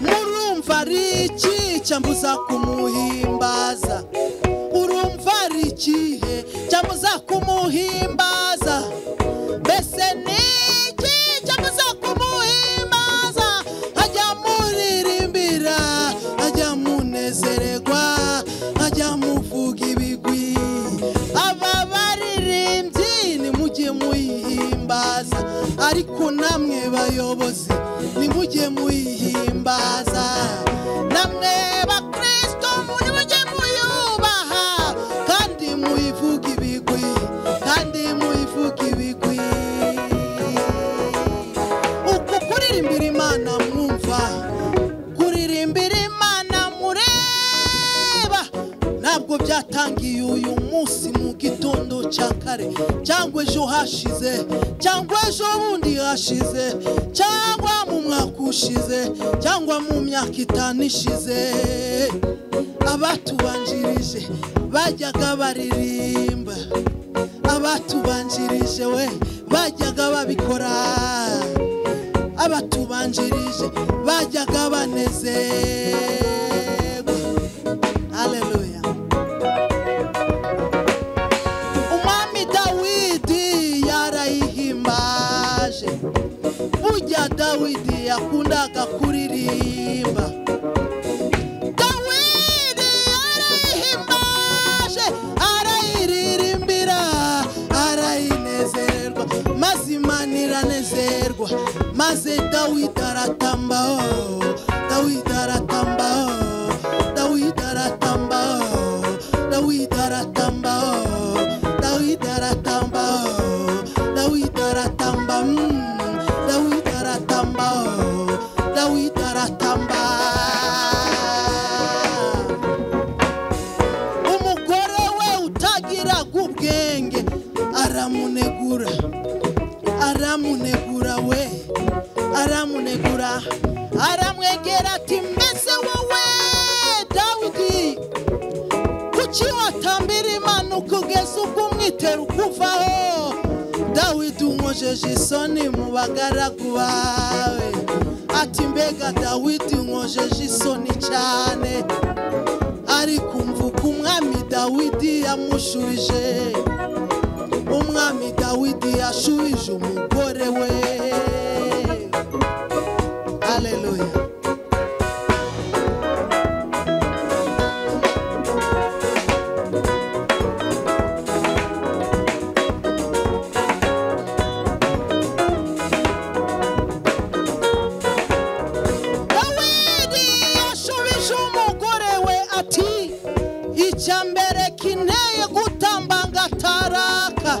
murumva ari iki cyambuza kumuhimbaza urumva ari ikihe cyambuza kumuhimbaza mbese ni iki cyambuza kumuhimbaza ajya muririmbira ajya munezererwa ajya muvuga ibigwi aba baririmbyi nimujye muyihimbaza ariko namwe bayobozi nimujye muyihimbaza namwe bakristo nimujye muyubaha kandi muyivuga ibigwi kandi muyivuga ibigwi uku kuririmbira imana mwumva kuririmbira imana mureba ntabwo byatangiye uyu munsi mu gitondo cya kare cyangwa ejo hashize cyangwa ejo bundi hashize cyangwa mu mwaka ushize cyangwa mu myaka itanu ishize abatubanjirije bajyaga baririmba abatubanjirije we bajyaga babikora abatubanjirije bajyaga banezerwa haleluya umwami dawidi yarayihimbaje burya dawidi yakundaga kuririmba dawidi yarayihimbaje arayiririmbira arayinezerwa maze imana iranezerwa maze dawidi aratambaho dawidi aratambaho dawidi aratambaho dawidi aratambaho dawidi aratambaho dawidi aratamba mm, dawidi aratambaho dawidi aratamba umugore we utagiraga ubwenge aramunegura aramunegura we aramunegura aramwegera ati mbese wowe dawidi kuki watambira imana ukugeza ubwo umwitero ukuvaho dawidi unkojeje isoni mu bagaragu bawe ati mbega dawidi unkojeje isoni cyane ariko umva uko umwami dawidi yamushurije umwami dawidi yashurije umugore we aleluya dawidi yashubije umugore we ati icya mbere kinteye gutamba ngataraka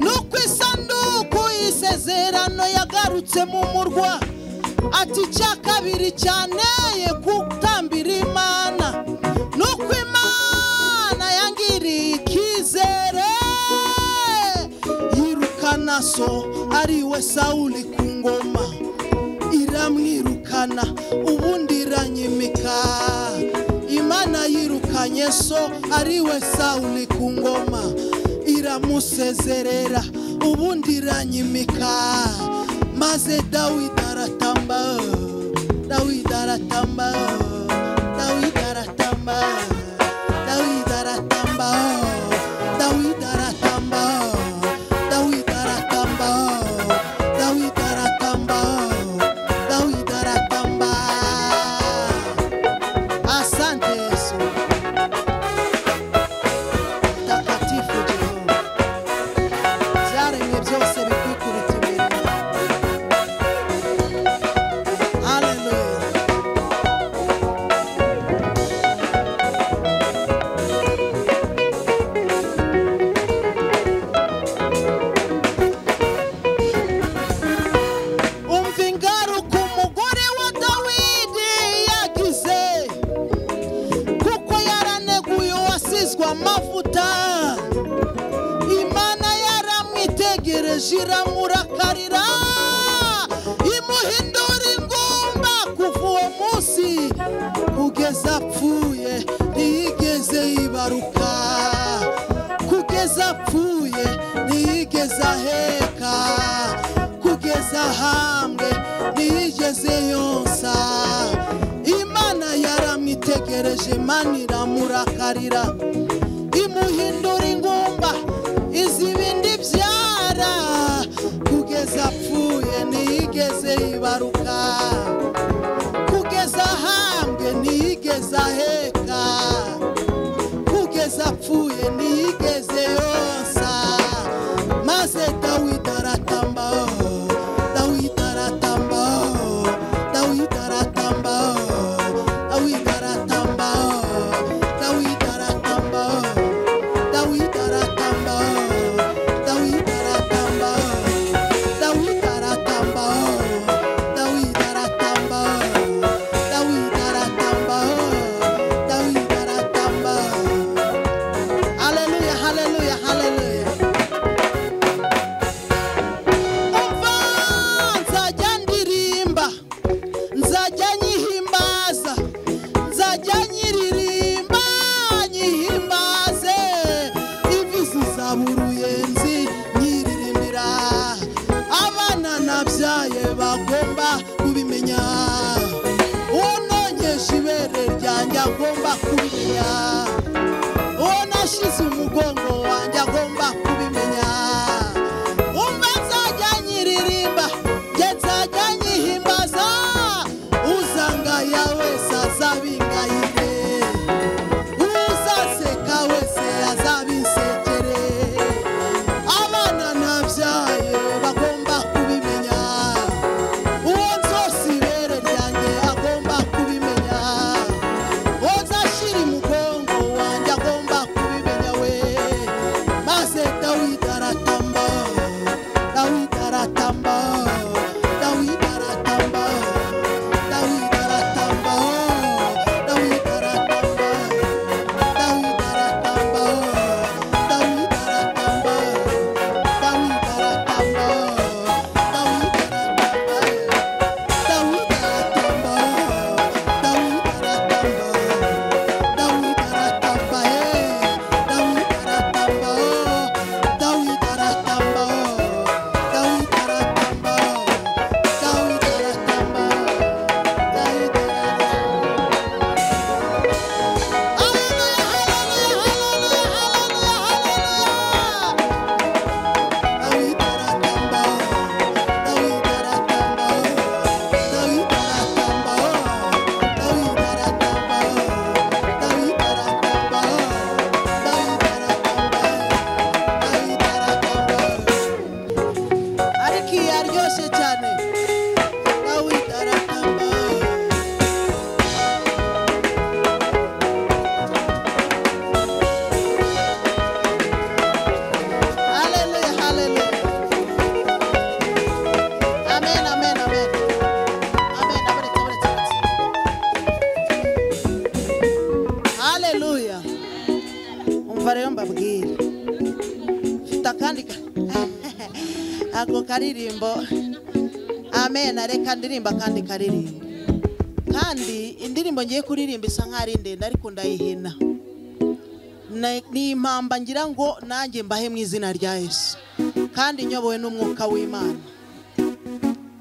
ni uko isanduku y'isezerano yagarutse mu murwa ati icya kabiri cyaneye gutambira imana ni uko imana yangiriye icyizere yirukana so ariwe sawuli ku ngoma iramwirukana ubundi iranyimika imana yirukanye so ari we sawuni ku ngoma iramusezerera ubundi iranyimika maze dawidi aratamba dawidi aratamba dawidi aratamba dawidi aratamba dawidi aratamba dawidi aratamba dawidi aratamba dawidi aratamba asante yesu takatifu jehova byaremwe byose bikwikuruta imirimo haleluya amavuta imana yaramwitegereje iramurakarira imuhindura ingumba kuva uwo munsi kugeza apfuye ntiyigeze yibaruka kugeza apfuye ntiyigeze aheka kugeza ahambwe ntiyigeze yonsa imana yaramwitegereje imana iramurakarira imuhindura ingumba iziba indi byara kugeza apfuye ntiyigeze yibaruka kugeza ahambwe ntiyigeze aheka kugeza apfuye ntiyigeze yonsa maze dawidi aratamba dawidi aratamba dawidi aratamba dawidi aratamba dawidi aratamba dawidi aratamba dawidi aratamba dawidi aratamba dawidi aratamba dawidi aratamba dawidi aratamba Hallelujah, hallelujah, hallelujah. Umva nzajya ndirimba, nzajya nyihimbaza, nzajya nyiririmba, nyihimbaze. Imvi zizaba uruyenzi, nyiririmbira. Abana nabyaye bagomba kubimenya. Unongesha ibere ryanjye agomba kubimenya uwo nashyize umugongo wanjye agomba kubimenya umva nzajya nyiririmba njye nzajya nyihimbaza uzangaya wese azabingayire uzaseka wese azabinsekere abana nabyaye bagomba kubimenya uwo nzose ibere ryanjye agomba kubimenya uzashyira umugongo wanjye agomba kubimenya we maze dawidi aratamba dawidi aratamba dawidi aratamba dawidi aratamba dawidi aratamba dawidi aratamba dawidi aratamba dawidi aratamba dawidi aratamba ariko iyi aryoshye cyane dawidi aratamba haleluya haleluya amen amen amen amen aberetse aberetse aberetse haleluya umva rero mbabwire mfite akandi ka- ako karirimbo amen reka ndirimba kandi karirimbo kandi indirimbo ngiye kuririmba isa nkaho ari ndende ariko ndayihina Na- ni impamba ngira ngo nanjye mbahe mu izina rya yesu kandi nyobowe n'umwuka w'imana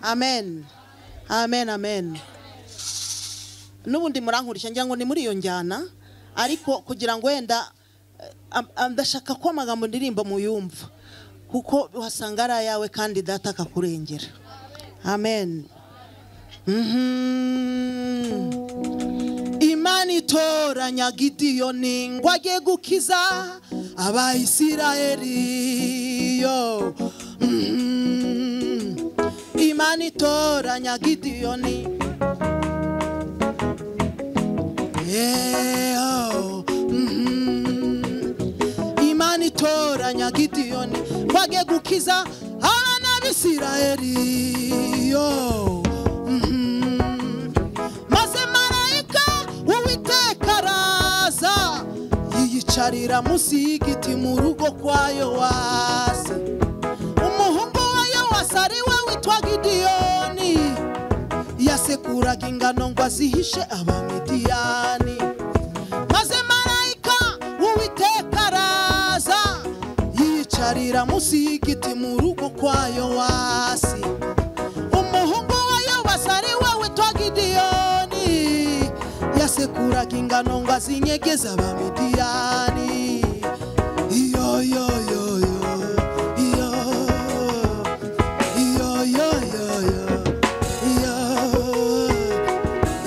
amen amen amen n'ubundi murankurikira ngira ngo ni muri iyo njyana ariko kugira ngo wenda am- am- ndashaka ko amagambo ndirimba muyumva kuko uhasanga ari ayawe kandi data akakurengera amen Mhm. imana itoranya gidiyoni ngo ajye gukiza abayisiraheli yo Mhm. imana itoranya gidiyoni Yeah, oh, mhm. imana itoranya gidiyoni ngo ajye gukiza abana b'isirayeli yo mhm. maze marayika uwiteka araza yiyica ararira munsi y'igiti mu rugo kwa yowasi umuhungu wa yowasi ari we witwa gidiyoni yasekuraga ingano ngo azihishe abamidiyani maze marayika w'uwiteka araza yiyicarira munsi y'igiti mu rugo kwa yowasi umuhungu wa yobasi ari we witwa gidiyoni yasekuraga ingano ngo azinyegeze abamidiyani iyo yo yo yo iyo iyo yo yo yo iyo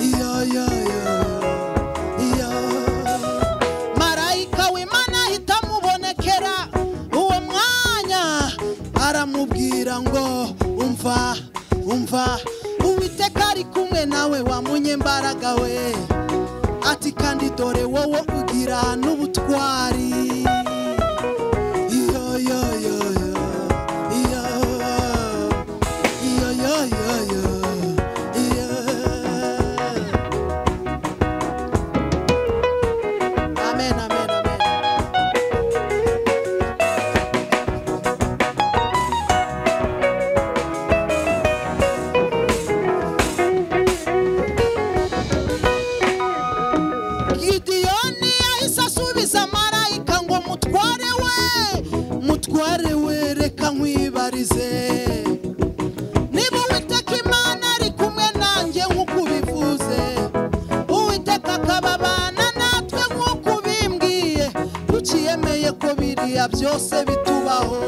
iyo yo yo iyo marayika w'imana ahita amubonekera uwo mwanya aramubwira ngo umva umva uwiteka ari kumwe nawe wamunyembaraga we ati kandi dore wowe ugira n'ubutwari iyo yo yo yo iyo iyo yo yo yo iyo Amen, amen, amen. Gideyoni yahise asubiza marayika ngo mutware we, mutware we reka nkwibarize. Niba Uwiteka Imana ari kumwe nanjye nk'uko ubivuze, Uwiteka akababana natwe nk'uko ubimbwiye, kuki yemeye ko biriya byose bitubaho?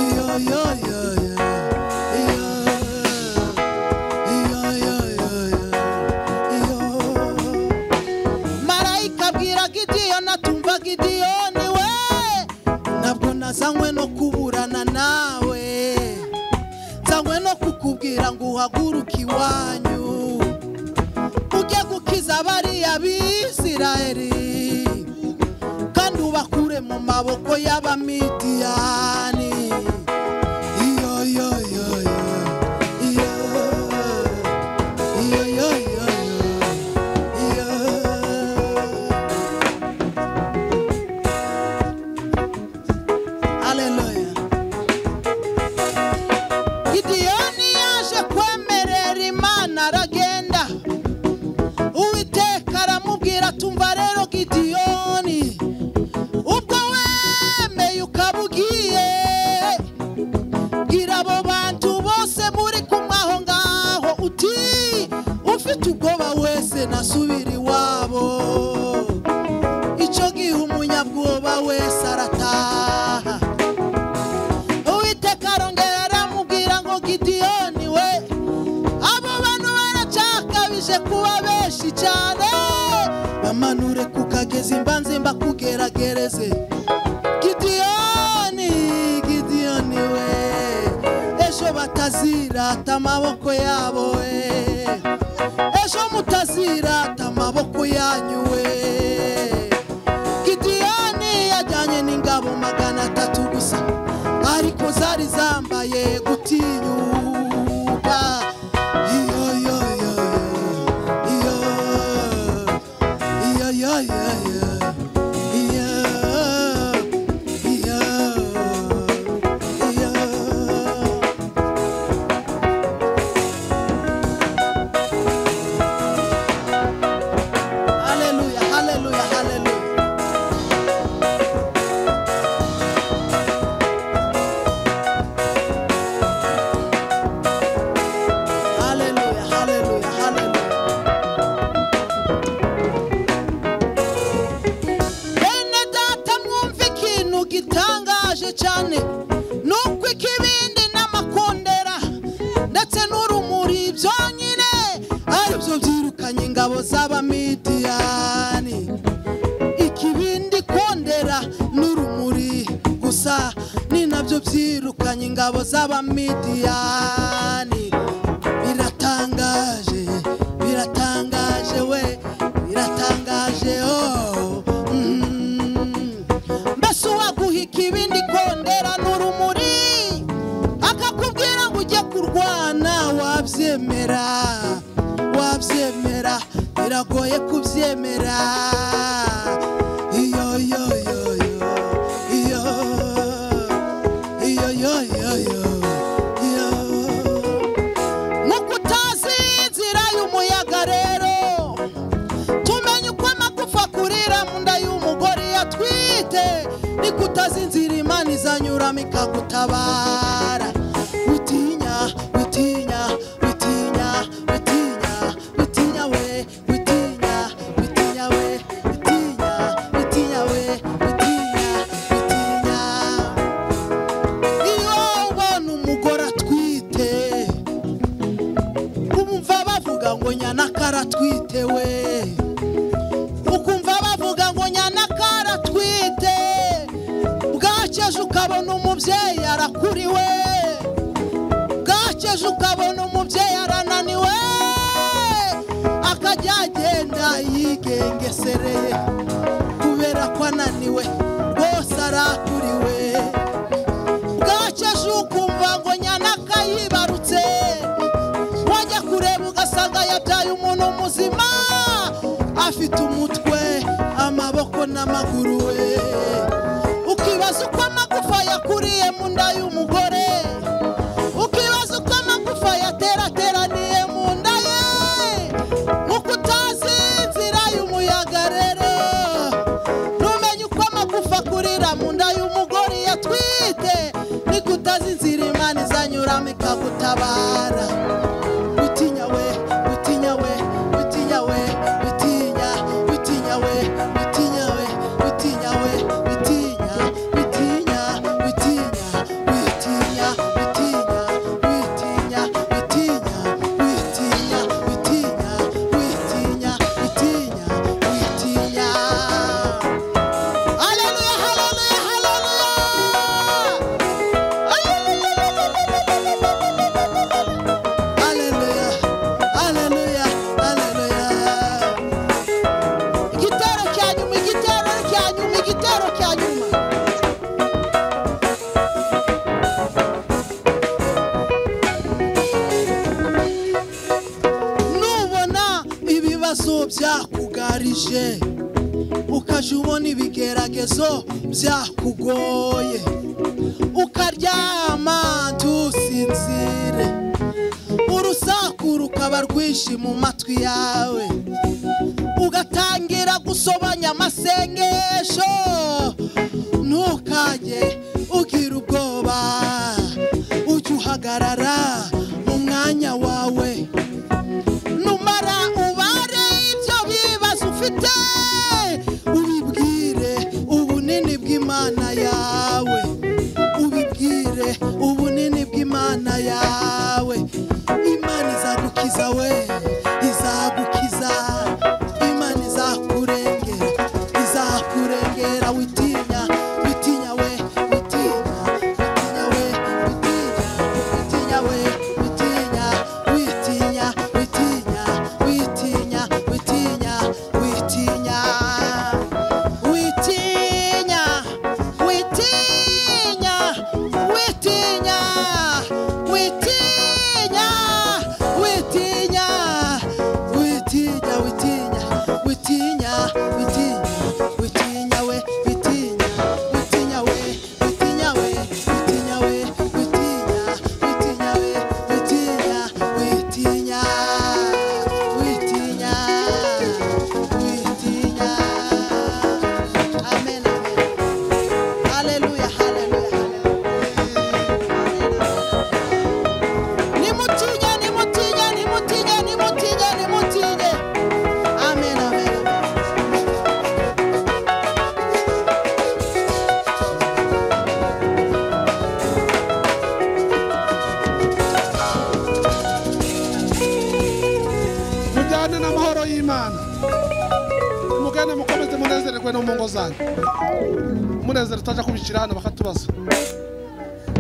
Iyo, yo, yo, yo. Iyo, iyo, yo, yo, yo. Iyo. marayika abwira gidiyoni atumva gidiyoni we ntabwo nazanywe no kuburana nawe nzanywe no kukubwira ngo uhaguruke iwanyu ujye gukiza bariya bisirayeri kandi ubakure mu maboko y'abamidiyani iyo yo yo yo iyo iyo yo yo yo Aleluya. Gideyoni yaje kwemerera Imana aragenda. Uwiteka aramubwira tumva rero Gideyoni ubwo wemeye ukaba ugiye bwira abo bantu bose muri kumwe aho ngaho uti ufite ubwoba wese nasubira iwabo icyo gihe umunyabwoba wese arataha uwiteka arongera aramubwira ngo gidiyoni we abo bantu baracyakabije kuba benshi cyane bamanure ku kagezi mbanze mbakugeragereze gidiyoni gidiyoni we ejo batazirata amaboko yabo we ejo mutazirata amaboko yanyu we gidiyoni yajyanye n'ingabo magana atatu gusa ariko zari zambaye gutinyuka iyo yo yo yo iyo yo yo yo iyo iyo iyo haleluya haleluya haleluya Hallelujah, hallelujah, hallelujah. Bene data mwumva ikintu gitangaje cyane nuko ikibindi n'amakondera ndetse n'urumuri byonyine aribyo byirukanye ingabo z'abamidiyani ikibindi kondera n'urumuri gusa ni nabyo byirukanye ingabo z'abamidiyani biratangaje biratangaje we biratangaje oh mm. mbese uwaguha ikibindi kondera n'urumuri akakubwira ngo ujye kurwana wabyemera wabyemera biragoye kubyemera atwite niko utazinzira imana izanyuramo ikagutabara witinya witinya witinya witinya witinya we witinya witinya we witinya witinya we witinya witinya iyo ubona umugore atwite ukumva bavuga ngo nyanakara atwite we ukumva bavuga ngo nyanakara atwite bwakeje ukabona umubyeyi arakuriwe bwakeje ukabona umubyeyi arananiwe akajya agenda yigengesereye kubera ko ananiwe rwose arakuriwe bwakeje ukumva ngo nyanaka yibarutse wajya kureba ugasanga yabyaye umuntu muzima afite umutwe amaboko n'amaguru we ukibaza uko amagufa yakuriye mu nda y'umugore ukibaza uko amagufa yaterateraniye mu nda ye nkuko utazi inzira y'umuyaga rero ntumenye uko amagufa akurira mu nda y'umugore yatwite niko utazi inzira imana izanyuramo ikagutabara witinya we witinya we witinya we witinya witinya we witinya we witinya we witinya witinya witinya witinya witinya witinya witinya witinya witinya witinya witinya witinya Hallelujah, hallelujah, hallelujah. Hallelujah, hallelujah, hallelujah. Igitero cya nyuma, igitero cya nyuma, igitero cya nyuma. Nubona ibibazo byakugarije ukajya ubona ibigeragezo byakugoye ukaryama ntusinzire urusaku rukaba rwinshi mu matwi yawe ugatangira gusobanya amasengesho ntukajye ugira ubwoba ujye uhagarara mu mwanya wawe numara ubare ibyo bibazo ufite ubibwire ubunini bw'imana yawe ubibwire ubunini bw'imana yawe imana izagukiza we izagukiza imana izakurengera izakurengera witinya witinya we witinya witinya we witinya witinya we witinya witinya witinya witinya witinya witinya witinya witinya witinya witinya witinya witinya witinya witinya witinya witinya we witinya witinya we witinya we witinya we witinya witinya we witinya witinya witinya witinya amen amen haleluya haleluya haleluya nimutinye nimutinye nimutinye nimutinye nimutinye amen amen mujyane n'amahoro y'imana mugende mukomeze munezererwe no mu ngo zanyu munezero utajya kubikira hano bakatubaza